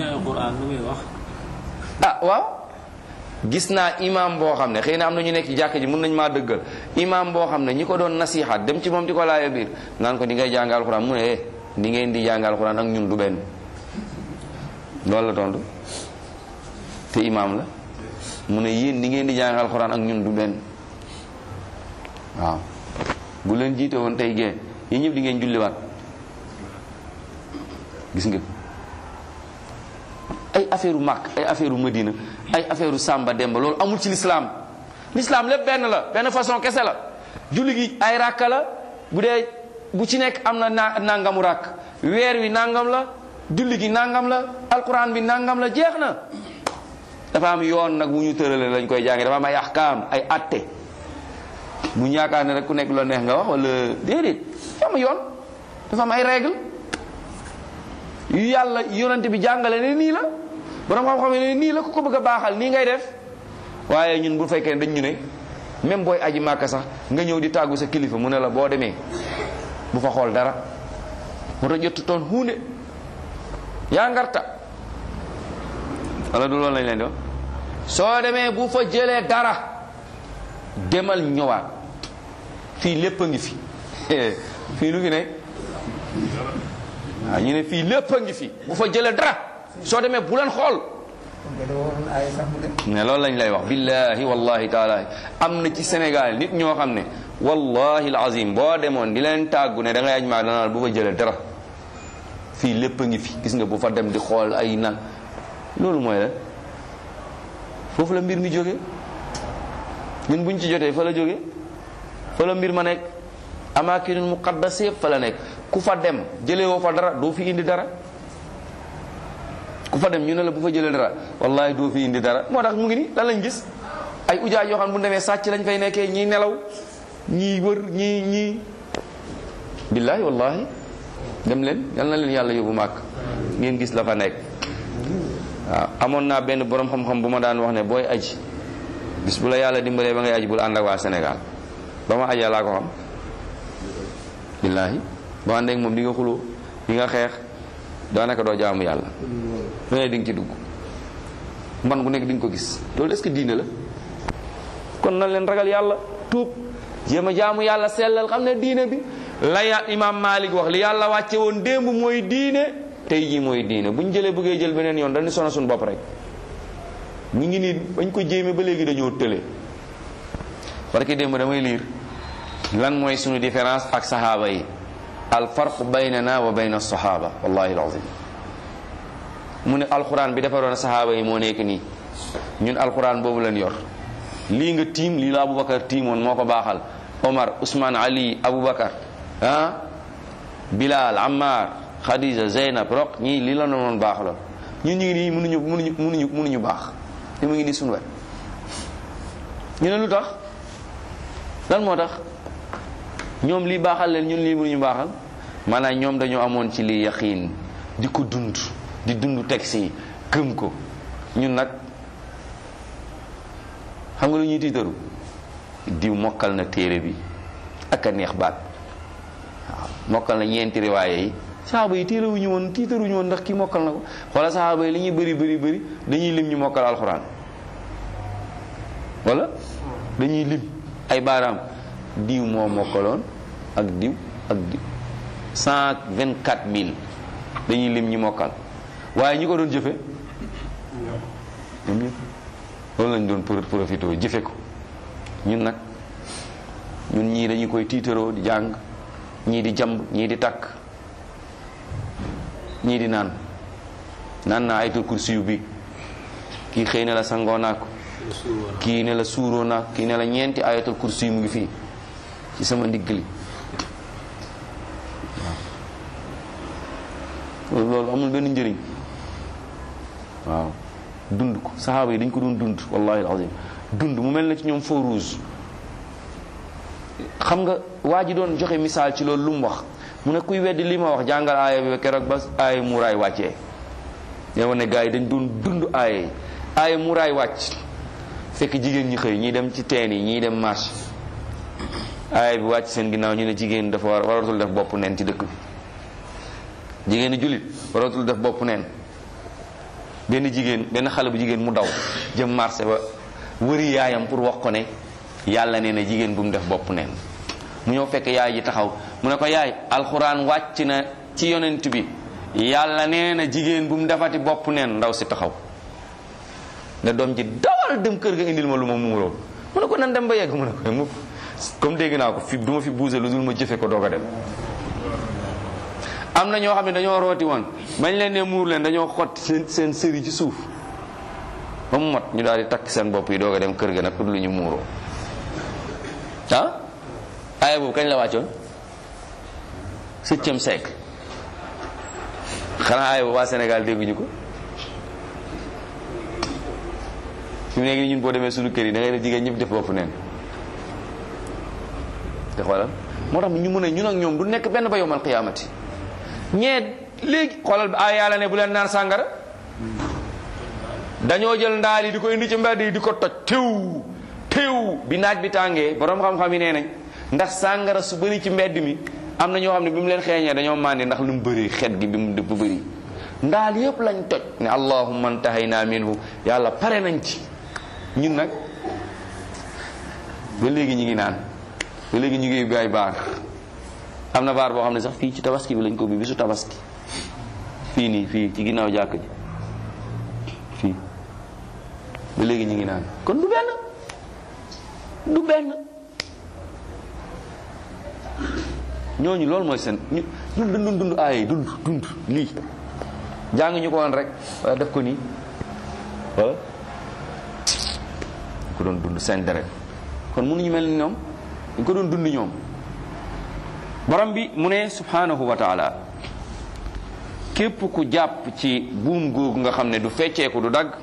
ah waaw gis naa imam boo xam ne xëy na am na ñu nekk ci jàkk ji mun nañu maa dëggal imam boo xam ne ñi ko doon nasihat dem ci moom di ko laaya biir naan ko di ngay jàng alxuraan mu ne eh di ngeen di jàng alxuraan ak ñun du benn loolu la tontu te imam la mu ne yéen di ngeen di jàng alxuraan ak ñun du benn waaw bu leen jiite woon tey gee yi ñëpp di ngeen julliwaat gis nga ay affaire u màkk ay affaire u madina ay affaire u sàmba demba loolu amul ci lislaam lislaam lépp benn la benn façon kese la julli gi ay ràkka la bu dee bu ci nekk am na na nangamu ràkk weer wi nangam la julli gi nangam la alquran bi nangam la jeex na dafa am yoon nag bu ñu tërale lañ koy jànge dafa am ay ahkaam ay atte bu ñu yaakaar ne rek ku nekk loo neex nga wax wala déedéet dafa am yoon dafa am ay règle yu yàlla yonante bi jàngale ne nii la borom xam-xam ne nii la ku ko bëgg a baaxal nii ngay def waaye ñun bu fekkee dañ ñu ne même booy aji màkka sax nga ñëw di tàggu sa kilifa mu ne la boo demee bu fa xool dara mu ta jottu toon huunde yaa ngarta wala du loolu lañ leen di wax soo demee bu fa jëlee dara demal ñëwaat fii lépp a ngi fi fii lu fi ne waaw ñu ne fii lépp a ngi fi bu fa jëlee dara soo demee bu leen xool ne loolu lañ lay wax billahi wallahi taala am na ci Sénégal nit ñoo xam ne wallahi alazim boo demoon di leen tàggu ne da ngay aj maa danaa bu fa jëlee dara fii lépp a ngi fi gis nga bu fa dem di xool ay nag loolu mooy la foofu la mbir mi jóge ñun buñ ci jotee fa la jóge fa la mbir ma nekk amaakinul muqaddas yëpp fa la nekk ku fa dem jëlee woo fa dara doo fi indi dara ku fa dem ñu ne la bu fa jëlee dara wallahi doo fi indi dara moo tax mu ngi ni lan lañ gis ay ujaay yoo xam bu demee sàcc lañ fay nekkee ñii nelaw ñii wër ñii ñii billahi wallahi dem leen yal na leen yàlla yóbbu màkk ngeen gis la fa nekk waaw amoon naa benn borom xam-xam bu ma daan wax ne booy aji bis bu la yàlla dimbalee ba ngay aji bul ànd ak waa Sénégal ba ma ajee laa ko xam billaahi boo àndee ak moom di nga xuloo di nga xeex daanaka doo jaamu yàlla lu ne di nga ci dugg man gu nekk di nga ko gis loolu est-ce que diine la kon nan leen ragal yàlla tuub jéem a jaamu yàlla sellal xam ne diine bi la ya imaam Malik wax li yàlla wàcce woon démb mooy diine tey jii mooy diine bu ñu jëlee bëggee jël beneen yoon dañu sonal suñu bopp rek ñu ngi nii bañ ko jéeme ba léegi dañoo tële parce que démb damay liir lan mooy suñu différence ak saxaaba yi al farq baynana wa bayna sahaba wallahi alazim mu ne alquran bi defaroon sahaaba yi moo nekk nii ñun alquran boobu lañ yor lii nga tiim lii la aboubacar tiimoon moo ko baaxal omar ousmane ali aboubacar ah bilal ammar khadija zeynab roq ñii lii la noon baaxaloon ñun ñu ngi nii mënuñu mënuñu mënuñu mënuñu baax li mu ngi nii suñu wet ñu ne lu tax lan moo tax ñoom lii baaxal leen ñun lii mënuñu baaxal maanaam ñoom dañoo amoon ci lii yaqiin di ko dund di dund texte yi gëm ko ñun nag xam nga lu ñuy tiitaru diw mokkal na téere bi ak a neex baat waaw mokkal na ñeenti riwaaye yi saxaaba yi tiitaruñu woon tiitaruñu woon ndax kii mokkal na ko wala saxaaba yi li ñuy bëri bëri bëri dañuy lim ñu mokkal alxuraan wala dañuy lim ay baaraam diw moo mokkaloon ak diw ak diw cent vingt quatre mille dañuy lim ñi mokkal waaye ñi ko doon jëfe ñoom ñëpp loolu lañ doon pour profité jëfe ko ñun nag ñun ñii dañu koy tiitaroo di jàng ñii di jamb ñii di takk ñii di naan naan naa ayatul kursi yu bi kii xëy na la sangoo naa ko kii ne la suuroo naa kii ne la ñeenti ayatul kursi yu mu ngi fii ci sama ndigg li waaw loolu amul benn njëriñ waaw dund ko saxaaba yi dañ ko doon dund wallahi alazim dund mu mel na ci ñoom feu rouge xam nga waa ji doon joxe misaal ci loolu lu mu wax mu ne kuy weddi li ma wax jàngal aaya bi keroog ba aaya muraay wàccee yow ne gars yi dañ doon dund aaya yi aaya muraay wàcc fekk jigéen ñi xëy ñii dem ci teen yi ñii dem marché aaya bi wàcc seen ginnaaw ñu ne jigéen dafa war waratul def bopp neen ci dëkk bi jigéenu jullit waratul def bopp neen benn jigéen benn xale bu jigéen mu daw jëm marché ba wëri yaayam pour wax ko ne yàlla nee na jigéen bu mu def bopp neen mu ñëw fekk yaay ji taxaw mu ne ko yaay alxuraan wàcc na ci yonent bi yàlla nee na jigéen bu mu defati bopp neen ndaw si taxaw ne doom ji dawal dem kër ga indil ma lu ma muuroo mu ne ko nan dem ba yegg mu ne ko mu comme dégg naa ko fi du ma fi buuse lu dul ma jëfe ko doog a dem am na ñoo xam ne dañoo rooti woon bañ leen ne muur leen dañoo xott seen seen sëri ci suuf ba mu mot ñu daal di takk seen bopp yi doog a dem kër ga nag pour lu ñu muuroo ah aaya boobu kañ la wàccoon septième siècle xanaa aaya boobu waa Sénégal dégguñu ko fi mu nekk nii ñun boo demee suñu kër yi da ngay def jigéen ñëpp def bopp neen te xoolal moo tax ñu mën a ñun ak ñoom du nekk benn ba yowmal qiyaamati ñee léegi xoolal bi ay yàlla ne bu leen naan sàngara dañoo jël ndaal yi di ko indi ci mbedd yi di ko toj tew tew bi naaj bi tàngee borom xam-xam yi nee nañ ndax sàngara su bëri ci mbedd mi am na ñoo xam ne bi mu leen xeeñee dañoo màndi ndax lu mu bëri xet gi bi mu dëpp bëri ndaal yëpp lañ toj ne allahumma antahayna minhu yàlla pare nañ ci ñun nag ba léegi ñu ngi naan ba léegi ñu ngi ubbi ay baar am na baar boo xam ne sax fii ci tabaski bi lañ ko ubbi bisu tabaski fii nii fii ci ginnaaw jàkk ji fii ba léegi ñu ngi naan kon du benn du benn ñooñu loolu mooy seen ñu ñun dañ doon dund aaye dund dund lii jàng ñu ko woon rek wala def ko nii wala ko doon dund seen deret kon mënuñu mel ni ñoom dañ ko doon dund ñoom borom bi mu ne subhanahu wa taala képp ku jàpp ci buum googu nga xam ne du fecceeku du dagg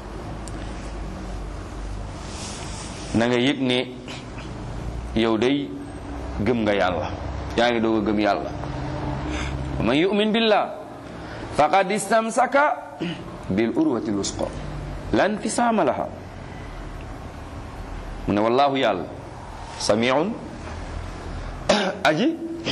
na nga yëg ne yow day gëm nga yàlla yaa ngi doog a gëm yàlla wa man yu'min billah faqad istamsaka bil urwati lwusqa lan fisaama laha mu ne wallahu yàlla samiun aji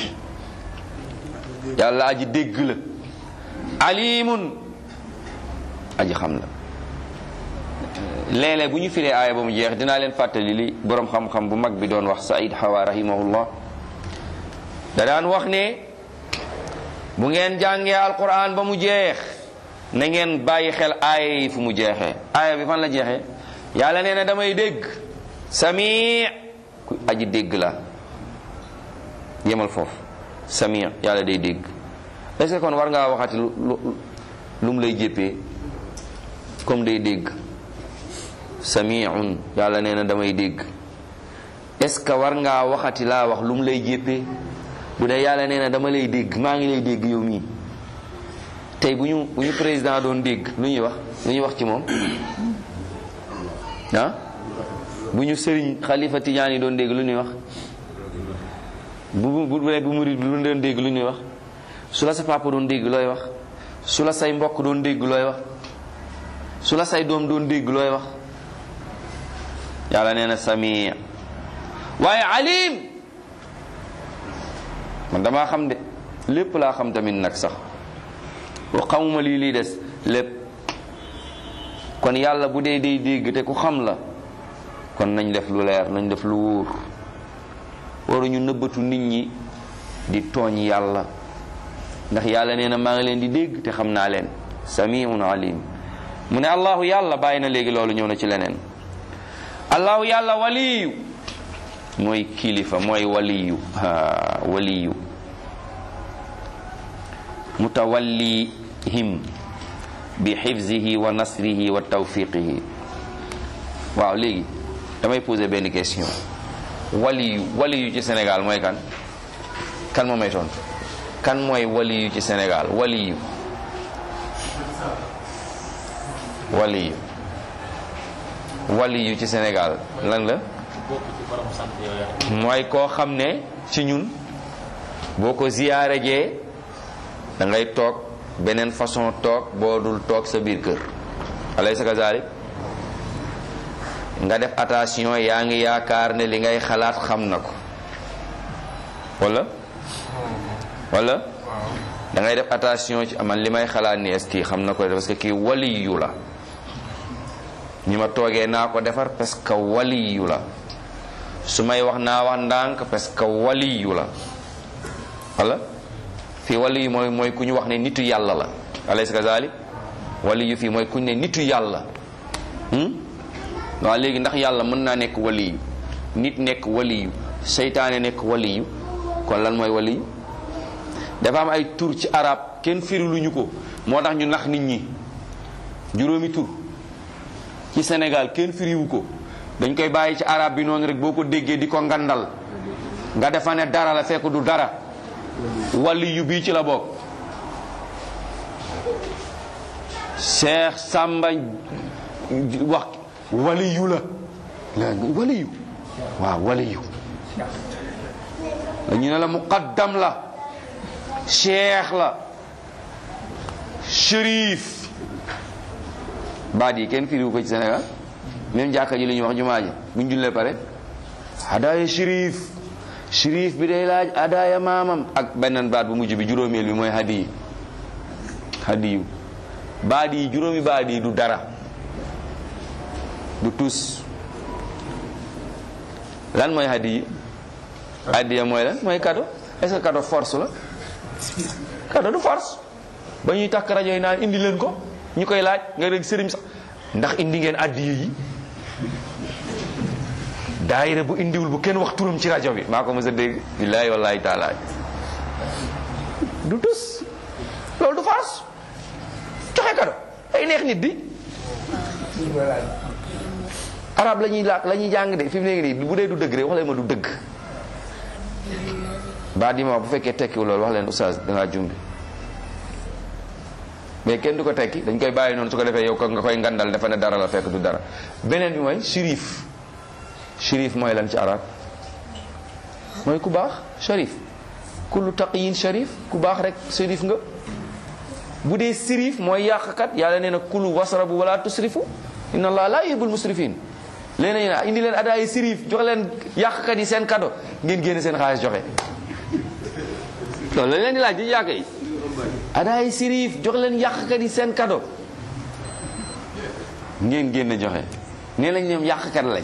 yàlla aji dégg la alimun aji xam la léeg-léeg bu ñu firee aaya ba mu jeex dinaa leen fàttali li boroom xam-xam bu mag bi doon wax Saïd Hawa rahimahullah da daan wax ne bu ngeen jàngee alquran ba mu jeex na ngeen bàyyi xel aaya yi fu mu jeexee aaya bi fan la jeexee yàlla nee na damay dégg sami ku aji dégg la yemal foofu samia yàlla day dégg est-ce que kon war ngaa waxati lu lu mu lay jéppee comme day dégg samiun yàlla nee na damay dégg est-ce que war ngaa waxati laa wax lu mu lay jéppee bu dee yàlla nee na dama lay dégg maa ngi lay dégg yow mii tey bu ñu bu ñu président doon dégg lu ñuy wax lu ñuy wax ci moom ah bu ñu sëriñ xalifa tijaan yi doon dégg lu ñuy wax bu bu bu bu murid lu doon dégg lu ñuy wax su la sa papa doon dégg looy wax su la say mbokk doon dégg looy wax su la say doom doon dégg looy wax yàlla nee na sami waaye alim man damaa xam de lépp laa xam tamit nag sax wa xamuma lii lii des lépp kon yàlla bu dee day dégg te ku xam la kon nañ def lu leer nañ def lu wóor waruñu nëbbatu nit ñi di tooñ yàlla ndax yàlla nee na maa ngi leen di dégg te xam naa leen samiun alim mu ne allahu yàlla bàyyi na léegi loolu ñëw na ci leneen allahu yàlla waliyu mooy kilifa mooy waliyu ha waliyu mutawallihim bi xifzihi wa nasrihi wa tawfiqihi waaw léegi damay poser benn question waliyu waliyu ci Sénégal mooy kan kan moo may tontu kan mooy waliyu ci Sénégal waliyu waliyu waliyu ci Sénégal lan la mooy koo xam ne ci ñun boo ko ziyaare jee da ngay toog beneen façon toog boo dul toog sa biir kër alaysa kazalik nga def attention yaa ngi yaakaar ne li ngay xalaat xam na ko wala wala da ngay def attention ci man li may xalaat ni est-ce que xam na ko parce que kii waliyu la ñi ma toogee naa ko defar parce que waliyu la su may wax naa wax ndànk parce que waliyu la wala fii waliyu mooy mooy ku ñu wax ne nitu yàlla la alaysa kazalik waliyu fii mooy ku ñu ne nitu yàlla waaw léegi ndax yàlla mën naa nekk waliyu nit nekk waliyu seytaane nekk waliyu kon lan mooy waliyu dafa am ay tur ci arab kenn firiluñu ko moo tax ñu nax nit ñi juróomi tur ci Sénégal kenn firiwu ko dañ koy bàyyi ci arab bi noonu rek boo ko déggee di ko ngandal nga defa ne dara la fekk du dara waliyu bii ci la bokk Cheikh Samba wax waliyu la waliyu waaw waliyu ñu ne la muqaddam la cheikh la shérif baat yi kenn firiwu ko ci Sénégal même jàkka ji li ñuy wax jumaa ji buñ jullee pare adaaya shérif shérif bi day laaj adaaya maamam ak beneen baat bu mujj bi juróomeel bi mooy hadiyi hadiyu baat yi juróomi baat yi du dara du tus lan mooy hadiyi hadiya mooy lan mooy cadeau est-ce que cadeau force la cadeau du force ba ñuy takk rajo yi naan indi leen ko ñu koy laaj nga rek sëriñ sax ndax indi ngeen addiya yi daayira bu indiwul bu kenn wax turam ci rajo bi maa ko mës a dégg billaahi wallaahi taala du tus loolu du force joxe cadeau ay neex nit di arab la ñuy laak la ñuy jàng de fi mu nekk nii bu dee du dëgg rek wax leen ma du dëgg baa di ma bu fekkee tekkiwul loolu wax leen oustaz dangaa jumbi mais kenn du ko tekki dañ koy bàyyi noonu su ko defee yow ko nga koy ngandal dafa ne dara la fekk du dara beneen bi mooy shérif shérif mooy lan ci arab mooy ku baax sharif kullu taqiyin sharif ku baax rek shérif nga bu dee sirif mooy yàqkat yàlla nee na kulu wasrabu wala tusrifu inna allah la yuhibbul musrifin léegi nag indi leen adaay sirif jox leen yàqkat yi seen kado ngeen génne seen xaalis joxe loolu la leen di laaj di yàq yi adaay sirif jox leen yàqkat yi seen kado ngeen génne joxe nee lañ ñoom yàqkat lañ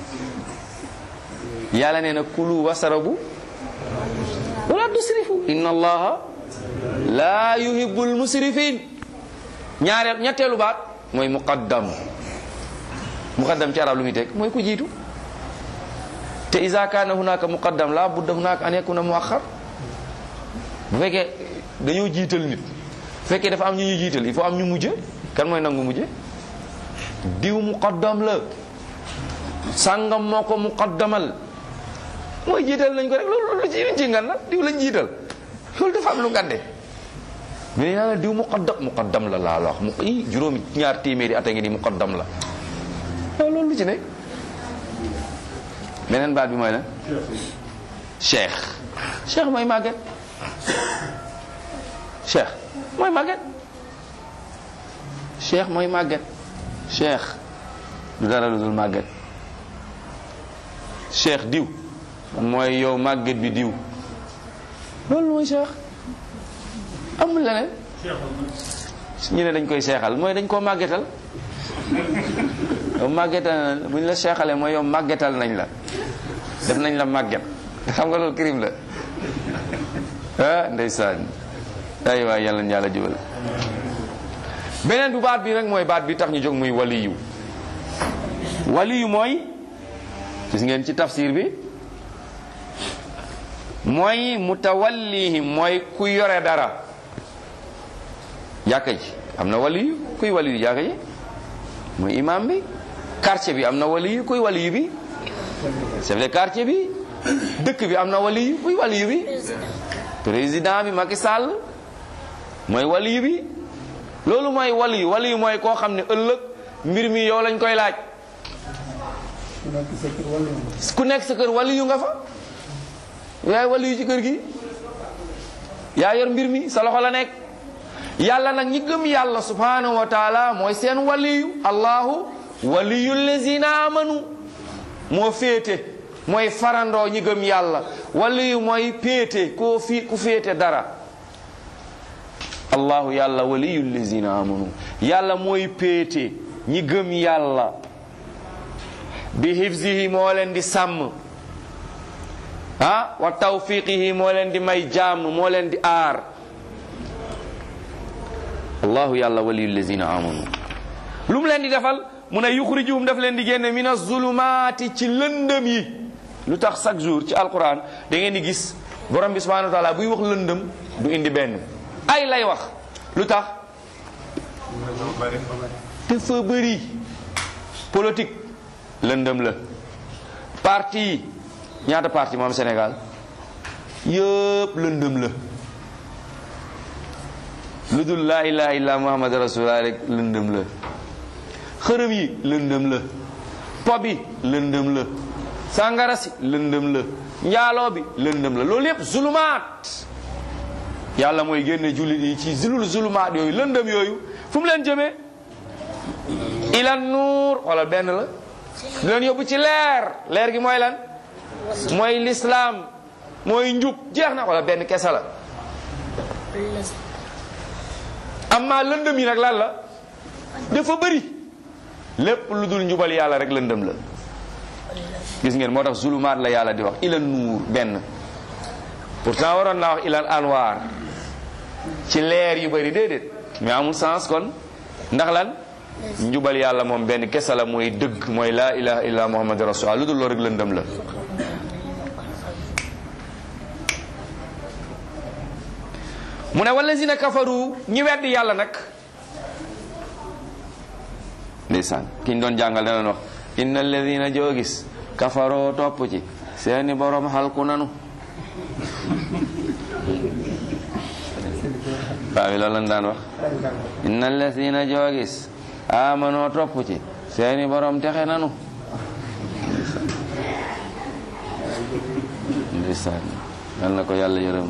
yàlla nee na kulu wasrabu wala tusrifu inna allaha la yuhibbul musrifin ñaareel ñetteelu baat mooy muqaddam muqaddam ci arab lu muy teg mooy ku jiitu te isa kaana hunaka muqaddam la budda hunaka an yakuna muaxar bu fekkee dañoo jiital nit bu fekkee dafa am ñu ñu jiital il faut am ñu mujje kan mooy nangu mujje diw muqaddam la sàngam moo ko muqaddamal mooy jiital nañ ko rek loolu lu ci ci ngan la diw lañ jiital loolu dafa am lu ngande mais nee naa la diw muqaddam muqaddam la laa la wax mu i juróomi ñaar téeméeri at a ngi ni muqaddam la waaw loolu lu ci ne beneen baat bi mooy lan cheikh cheikh mooy màgget cheikh mooy màgget cheikh mooy màgget cheikh du dara lu dul màgget cheikh diw mooy yow màgget bi diw loolu mooy cheikh amul leneen ñu ne dañ koy seexal mooy dañ koo màggetal yow màggetal bu ñu la seexalee mooy yow màggetal nañ la def nañ la màgget xam nga loolu crime la ah ndeysaan ay waay yàlla yàlla jubal beneen bu baat bi rek mooy baat bi tax ñu jóg muy waliyu waliyu mooy gis ngeen ci tafsir bi mooy mutawallihim mooy ku yore dara jàkka ji am na waliyu kuy waliyu jàkka ji mooy imam bi quartier bi am na waliyu kuy waliyu bi chef de quartier bi dëkk bi am na waliyu kuy waliyu bi président bi Macky Sall mooy waliyu bi loolu mooy waliyu waliyu mooy koo xam ne ëllëg mbir mi yow lañ koy laaj ku nekk sa kër waliyu nga fa yaay waliyu ci kër gi yaa yor mbir mi sa loxo la nekk yàlla nag ñi gëm yàlla subhanahu wa taala mooy seen waliyu allahu waliyu lazina amanu moo féete mooy farandoo ñi gëm yàlla waliyu mooy péete koo fi ku féete dara allahu yàlla waliyu lazina amanu yàlla mooy péete ñi gëm yàlla bi hifzihi moo leen di sàmm ah wa tawfiqihi moo leen di may jàmm moo leen di aar allahu yàlla waliyu lazina amanu lu mu leen di defal mu ne yuxrijuhum daf leen di génne min azulumaati ci lëndëm yi lu tax chaque jour ci alquran da ngeen di gis borom bi subhanahu wa taala buy wax lëndëm du indi benn ay lay wax lu tax dafa bëri politique lëndëm la parti yi ñaata parti moom Sénégal yëpp lëndëm la lu dul laa ilaha illa muhammad rasulullah rek lëndëm la xërëm yi lëndëm la po bi lëndëm la sàngara si lëndëm la njaaloo bi lëndëm la loolu yépp zulumaat yàlla mooy génne jullit yi ci zulul zulumaat yooyu lëndëm yooyu fu mu leen jëmee ilan nuur wala benn la di leen yóbbu ci leer leer gi mooy lan mooy lislaam mooy njub jeex na wala benn kese la amma lëndëm yi nag lan la dafa bëri lépp lu dul njubal yàlla rek lëndëm la gis ngeen moo tax zulumaat la yàlla di wax ilan nuur benn pourtant waroon naa wax ilan anwaar ci leer yu bëri déedéet mais amul sens kon ndax lan njubal yàlla moom benn kese la mooy dëgg mooy laa ilaha illa muhammad rasulullah lu dul loolu rek lëndëm la mu ne wallazina kafaru ñi weddi yàlla nag ndeysaan ki ñu doon jàngal danoon wax inna alladina joo gis kafaroo topp ci seeni borom xalku nanu baa bi loolu lañ daan wax inna alladina joo gis amanoo topp ci seeni borom texe nanu ndeysaan yal na ko yàlla yërëm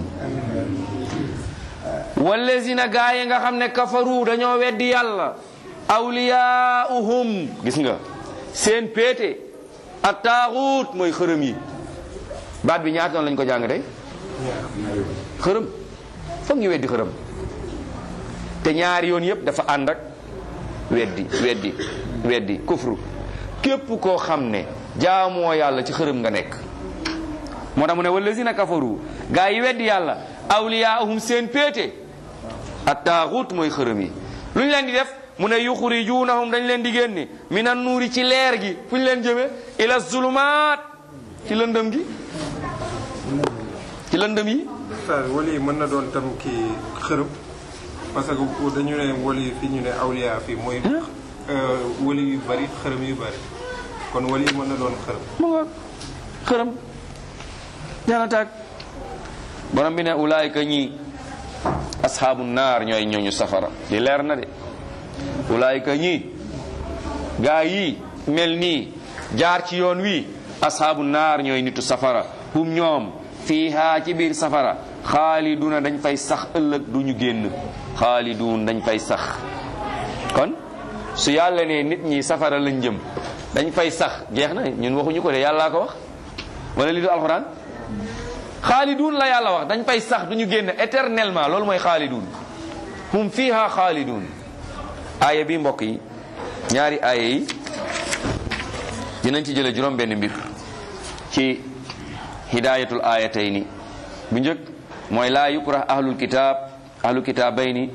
wallazina gaa yi nga xam ne kafaru dañoo weddi yàlla awliyaauhum gis nga seen péete ak taaxuut mooy xërëm yi baat bi ñaata noonu lañ ko jàng tey xërëm foog ñu weddi xërëm te ñaari yoon yépp dafa ànd ak weddi weddi weddi kufru képp koo xam ne jaamoo yàlla ci xërëm nga nekk moo tax mu ne wallazina kafaru gaa yi weddi yàlla awliyaahum seen péete ak taaxuut mooy xërëm yi lu ñu leen di def mu ne yuxrijunahum dañ leen di génne minan nuuri ci leer gi fu ñu leen jëme ila zulumaat ci lëndëm gi ci lëndëm yi Oustaz wali mën na doon tam kii xërëm parce que dañu ne wali fi ñu ne awliya fii mooy wali yu bari xërëm yu bari kon wali mën na doon xërëm mu nga xërëm jana taag borom bi ne ulaayka ñi ashaabu naar ñooy ñooñu safara li leer na de ulaayka ñi gaa yi mel nii jaar ci yoon wi ashaabu naar ñooy nitu safara hum ñoom fiiha ci biir safara xaaliduna dañ fay sax ëllëg du ñu génn xaalidun dañ fay sax kon su yàlla ne nit ñi safara lañ jëm dañ fay sax jeex na ñun waxuñu ko de yàllaa ko wax wala li du alxuraan xaalidun la yàlla wax dañ fay sax du ñu génn éternellement loolu mooy xaalidun hum fiiha xaalidun aaya bi mbokk yi ñaari aaya yi dinañ ci jële juróom benn mbir ci hidayatul ayatayni bu njëkk mooy laa yukrah ahlul kitab ahlul kitabayni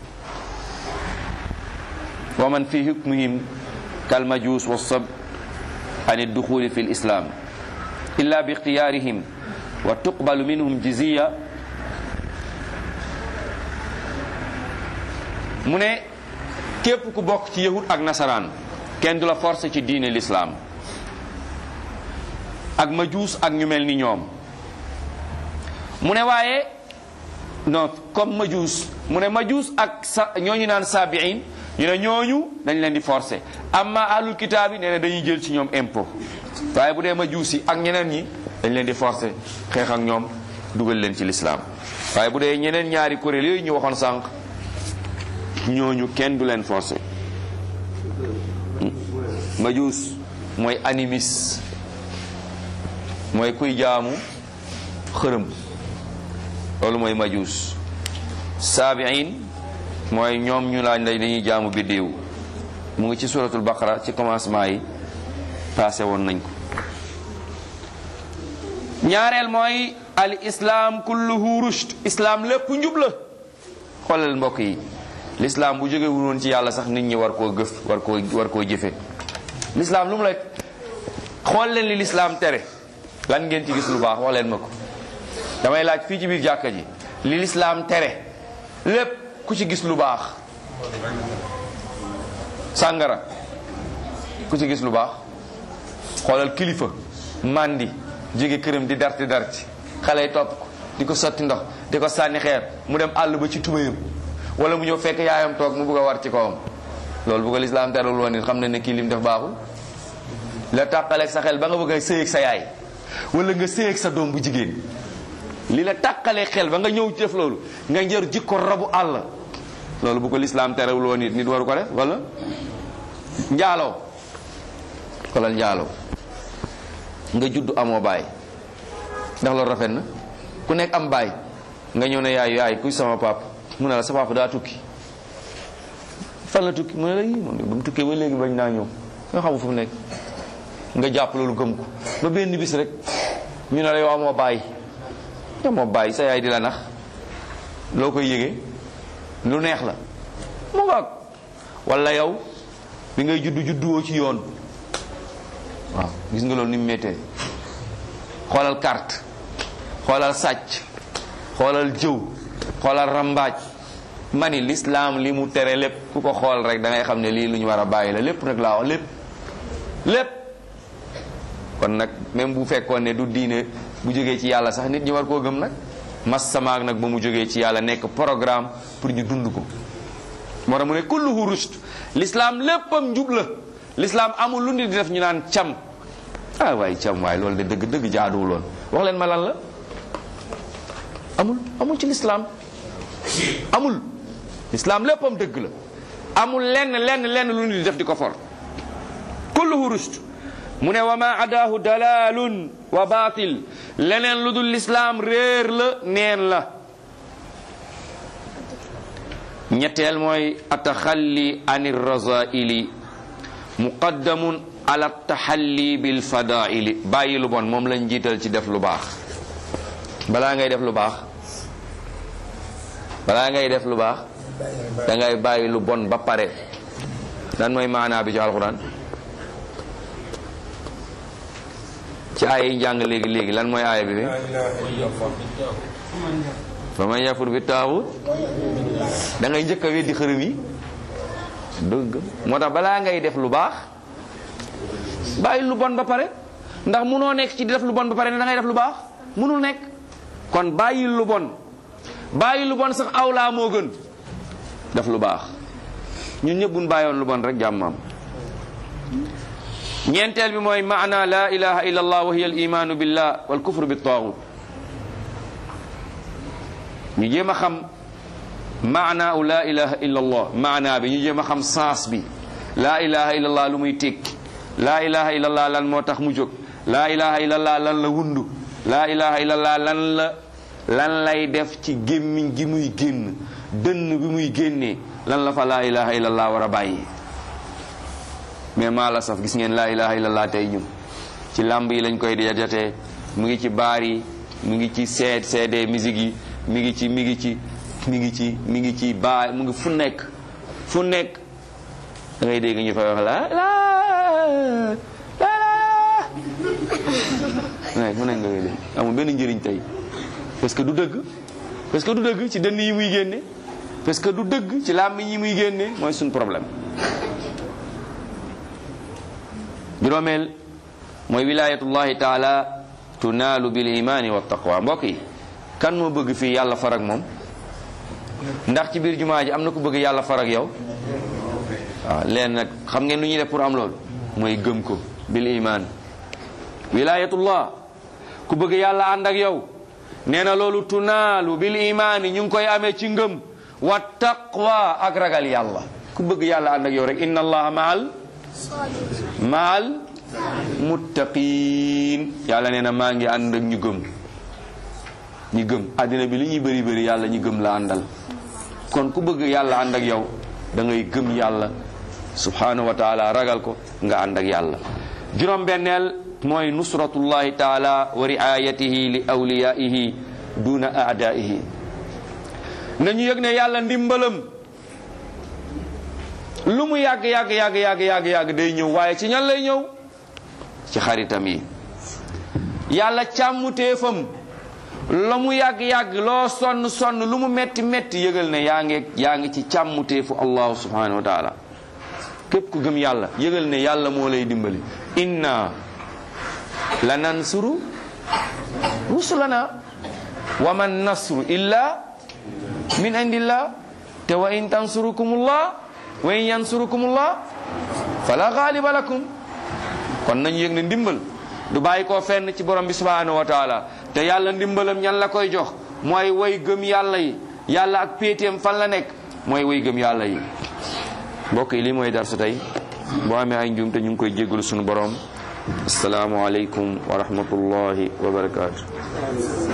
wa man fi hukmihim kal majus wa sab an adduxuli fi lislam illa bi ixtiyarihim wa tuqbalu minhum jiziya mu ne képp ku bokk ci yahud ak nasaraan kenn du la forcé ci diine l'islam ak majuus ak ñu mel ni ñoom mu ne waaye non comme majuus mu ne majuus ak sa ñooñu naan sabiin ñu ne ñooñu dañ leen di forcé amma ahlul kitaab yi nee na dañuy jël ci ñoom impôt waaye bu dee majuus yi ak ñeneen ñi dañ leen di forcé xeex ak ñoom dugal leen ci lislaam waaye bu dee ñeneen ñaari kuréel yooyu ñu waxoon sànq ñooñu kenn du leen forcé majuus mooy animis mooy kuy jaamu xërëm loolu mooy majuus saabiin mooy ñoom ñu laaj lay dañuy jaamu biddéew mu ngi ci suratul baqara ci commencement yi passé woon nañ ko ñaareel mooy al islam kulluhu rushd islam lépp njub la xoolal mbokk yi l'islam bu jóge woon ci yàlla sax nit ñi war koo gëf war koo war koo jëfe l'islam lu mu lay xool leen li l'islam tere lan ngeen ci gis lu baax wax leen ma ko damay laaj fii ci biir jàkka ji li l'islam tere lépp ku ci gis lu baax sàngara ku ci gis lu baax xoolal kilifa mandi jóge këram di darti darti xale yi topp ko di ko sotti ndox di ko sànni xeer mu dem àll ba ci tubéyam wala mu ñëw fekk yaayam toog mu bëgg a war ci kawam loolu bu ko lislaam terul woon nit xam ne ne kii lim def baaxul la tàqaleeg sa xel ba nga bëgg a sëyeeg sa yaay wala nga sëyeeg sa doom bu jigéen li la tàqalee xel ba nga ñëw def loolu nga njër jikko rabu àll loolu bu ko lislaam terewul woon nit nit waru ko def wala njaaloo xoolal njaaloo nga judd amoo baay ndax loolu rafet na ku nekk am baay nga ñëw ne yaay yaay kuy sama pap mu ne la sa papa daa tukki fan la tukki mu ne la yii moom ba mu tukkee ba léegi bañ naa ñëw nga xamu fu mu nekk nga jàpp loolu gëm ko ba benn bis rek ñu ne la yow amoo baay yow moo baay sa yaay di la nax loo koy yëgee lu neex la mu nga wala yow bi ngay juddu judduwoo ci yoon waaw gis nga loolu ni mu méttee xoolal carte xoolal sàcc xoolal jëw xoolal rambaaj mani l'islam li mu tere lépp ku ko xool rek da ngay xam ne lii lu ñu war a bàyyi la lépp nag laa wax lépp lépp kon nag même bu fekkoon ne du diine bu jógee ci yàlla sax nit ñi war koo gëm nag mas samaag nag ba mu jógee ci yàlla nekk programme pour ñu dund ko moo tax mu ne kulluhu rushd l'islam léppam njub la l'islam amul lu nit di def ñu naan cam ah waaye cam waaye loolu de dëgg dëgg jaaduwul woon wax leen ma lan la amul amul ci l'islam amul l'islam léppam dëgg la amul lenn lenn lenn lu nit di def di ko for kulluhu rushd mu ne wa ma adaahu dalalun wa batil leneen lu dul l'islam réer la neen la ñetteel mooy ataxalli an irrazaili muqaddamun ala taxalli bil fadaili bàyyi lu bon moom lañ jiital ci def lu baax balaa ngay def lu baax balaa ngay def lu baax da ngay bàyyi lu bon ba pare dan mooy maanaa bi ci alquran ci aaya yi njàng léegi léegi lan mooy aaya bi bi laa ilaha illallah fa man yafur bi taaxut da ngay njëkk a weddi xërëm yi dëgg moo tax balaa ngay def lu baax bàyyi lu bon ba pare ndax munoo nekk ci di def lu bon ba pare ne da ngay def lu baax munul nekk kon bàyyi lu bon bàyyi lu bon sax awlaa moo gën def lu baax ñun ñëpp buñ bàyyoon lu bon rek jàmmam ñeenteel bi mooy maana la ilaha illa allah wa hiya al imanu billah wal kufru bi taaxut ñu jéem a xam maana u laa ilaha illa allah maana bi ñu jéem a xam sens bi laa ilaha illa allah lu muy tekki laa ilaha illa allah lan moo tax mu jóg laa ilaha illa allah lan la wundu laa ilaha illa allah lan la lan lay def ci gémmiñ gi muy génn dënn bi muy génnee lan la fa laa ilaha illa allah war a bàyyi mais maa la saf gis ngeen laa ilaha illa allah tey ñun ci làmb yi lañ koy dajatee mu ngi ci baar yi mu ngi ci seed CD musique yi mi ngi ci mi ngi ci mi ngi ci mi ngi ci baa mu ngi fu nekk fu nekk da ngay dégg ñu fay wax la la la la mu nekk nga koy dégg amul benn njëriñ tey parce que du dëgg parce que du dëgg ci dënn yi muy génne parce que du dëgg ci làmmiñ yi muy génne mooy suñ problème juróomeel mooy wilayatullahi taala tunaalu bil imani wa taqwa mbokk yi kan moo bëgg fii yàlla farag moom ndax ci biir jumaa ji am na ku bëgg yàlla farag yow waaw leen nag xam ngeen lu ñuy def pour am loolu mooy gëm ko bil iman wilayatullah ku bëgg yàlla ànd ak yow nee na loolu tunaalu bil imaani ñu ngi koy amee ci ngëm wa taqwa ak ragal yàlla ku bëgg yàlla ànd ak yow rek inna allaha maal maal muttaqin yàlla nee na maa ngi ànd ak ñu gëm ñi gëm àddina bi li ñuy bëri bëri yàlla ñi gëm la àndal kon ku bëgg yàlla ànd ak yow da ngay gëm yàlla subhanahu wa taala ragal ko nga ànd ak yàlla juróom benneel mooy nusratullahi taala wa riayatihi li awliyaihi duna aadaihi nañu yëg ne yàlla ndimbalam lu mu yàgg yàgg yàgg yàgg yàgg yàgg day ñëw waaye ci ñan lay ñëw ci xaritam yi yàlla càmmuteefam la mu yàgg-yàgg loo sonn sonn lu mu metti metti yëgal ne yaa ngi yaa ngi ci càmmuteefu allahu subhanahu wa taala képp ku gëm yàlla yëgal ne yàlla moo lay dimbali inna la nansuru rusulana wa man nasru illa min indillah te wa in tansurukumullah wa in yansurukumullah fala ghaliba lakum kon nañu yëg ne ndimbal du bàyyi koo fenn ci borom bi subhanahu wa taala te yàlla ndimbalam ñan la koy jox mooy way gëm yàlla yi yàlla ak péeteem fan la nekk mooy way gëm yàlla yi mbokk yi lii mooy darsu tey boo amee ay njuum te ñu ngi koy jéggalu sunu borom asalaamualeykum wa rahmatullahi wa barakaatu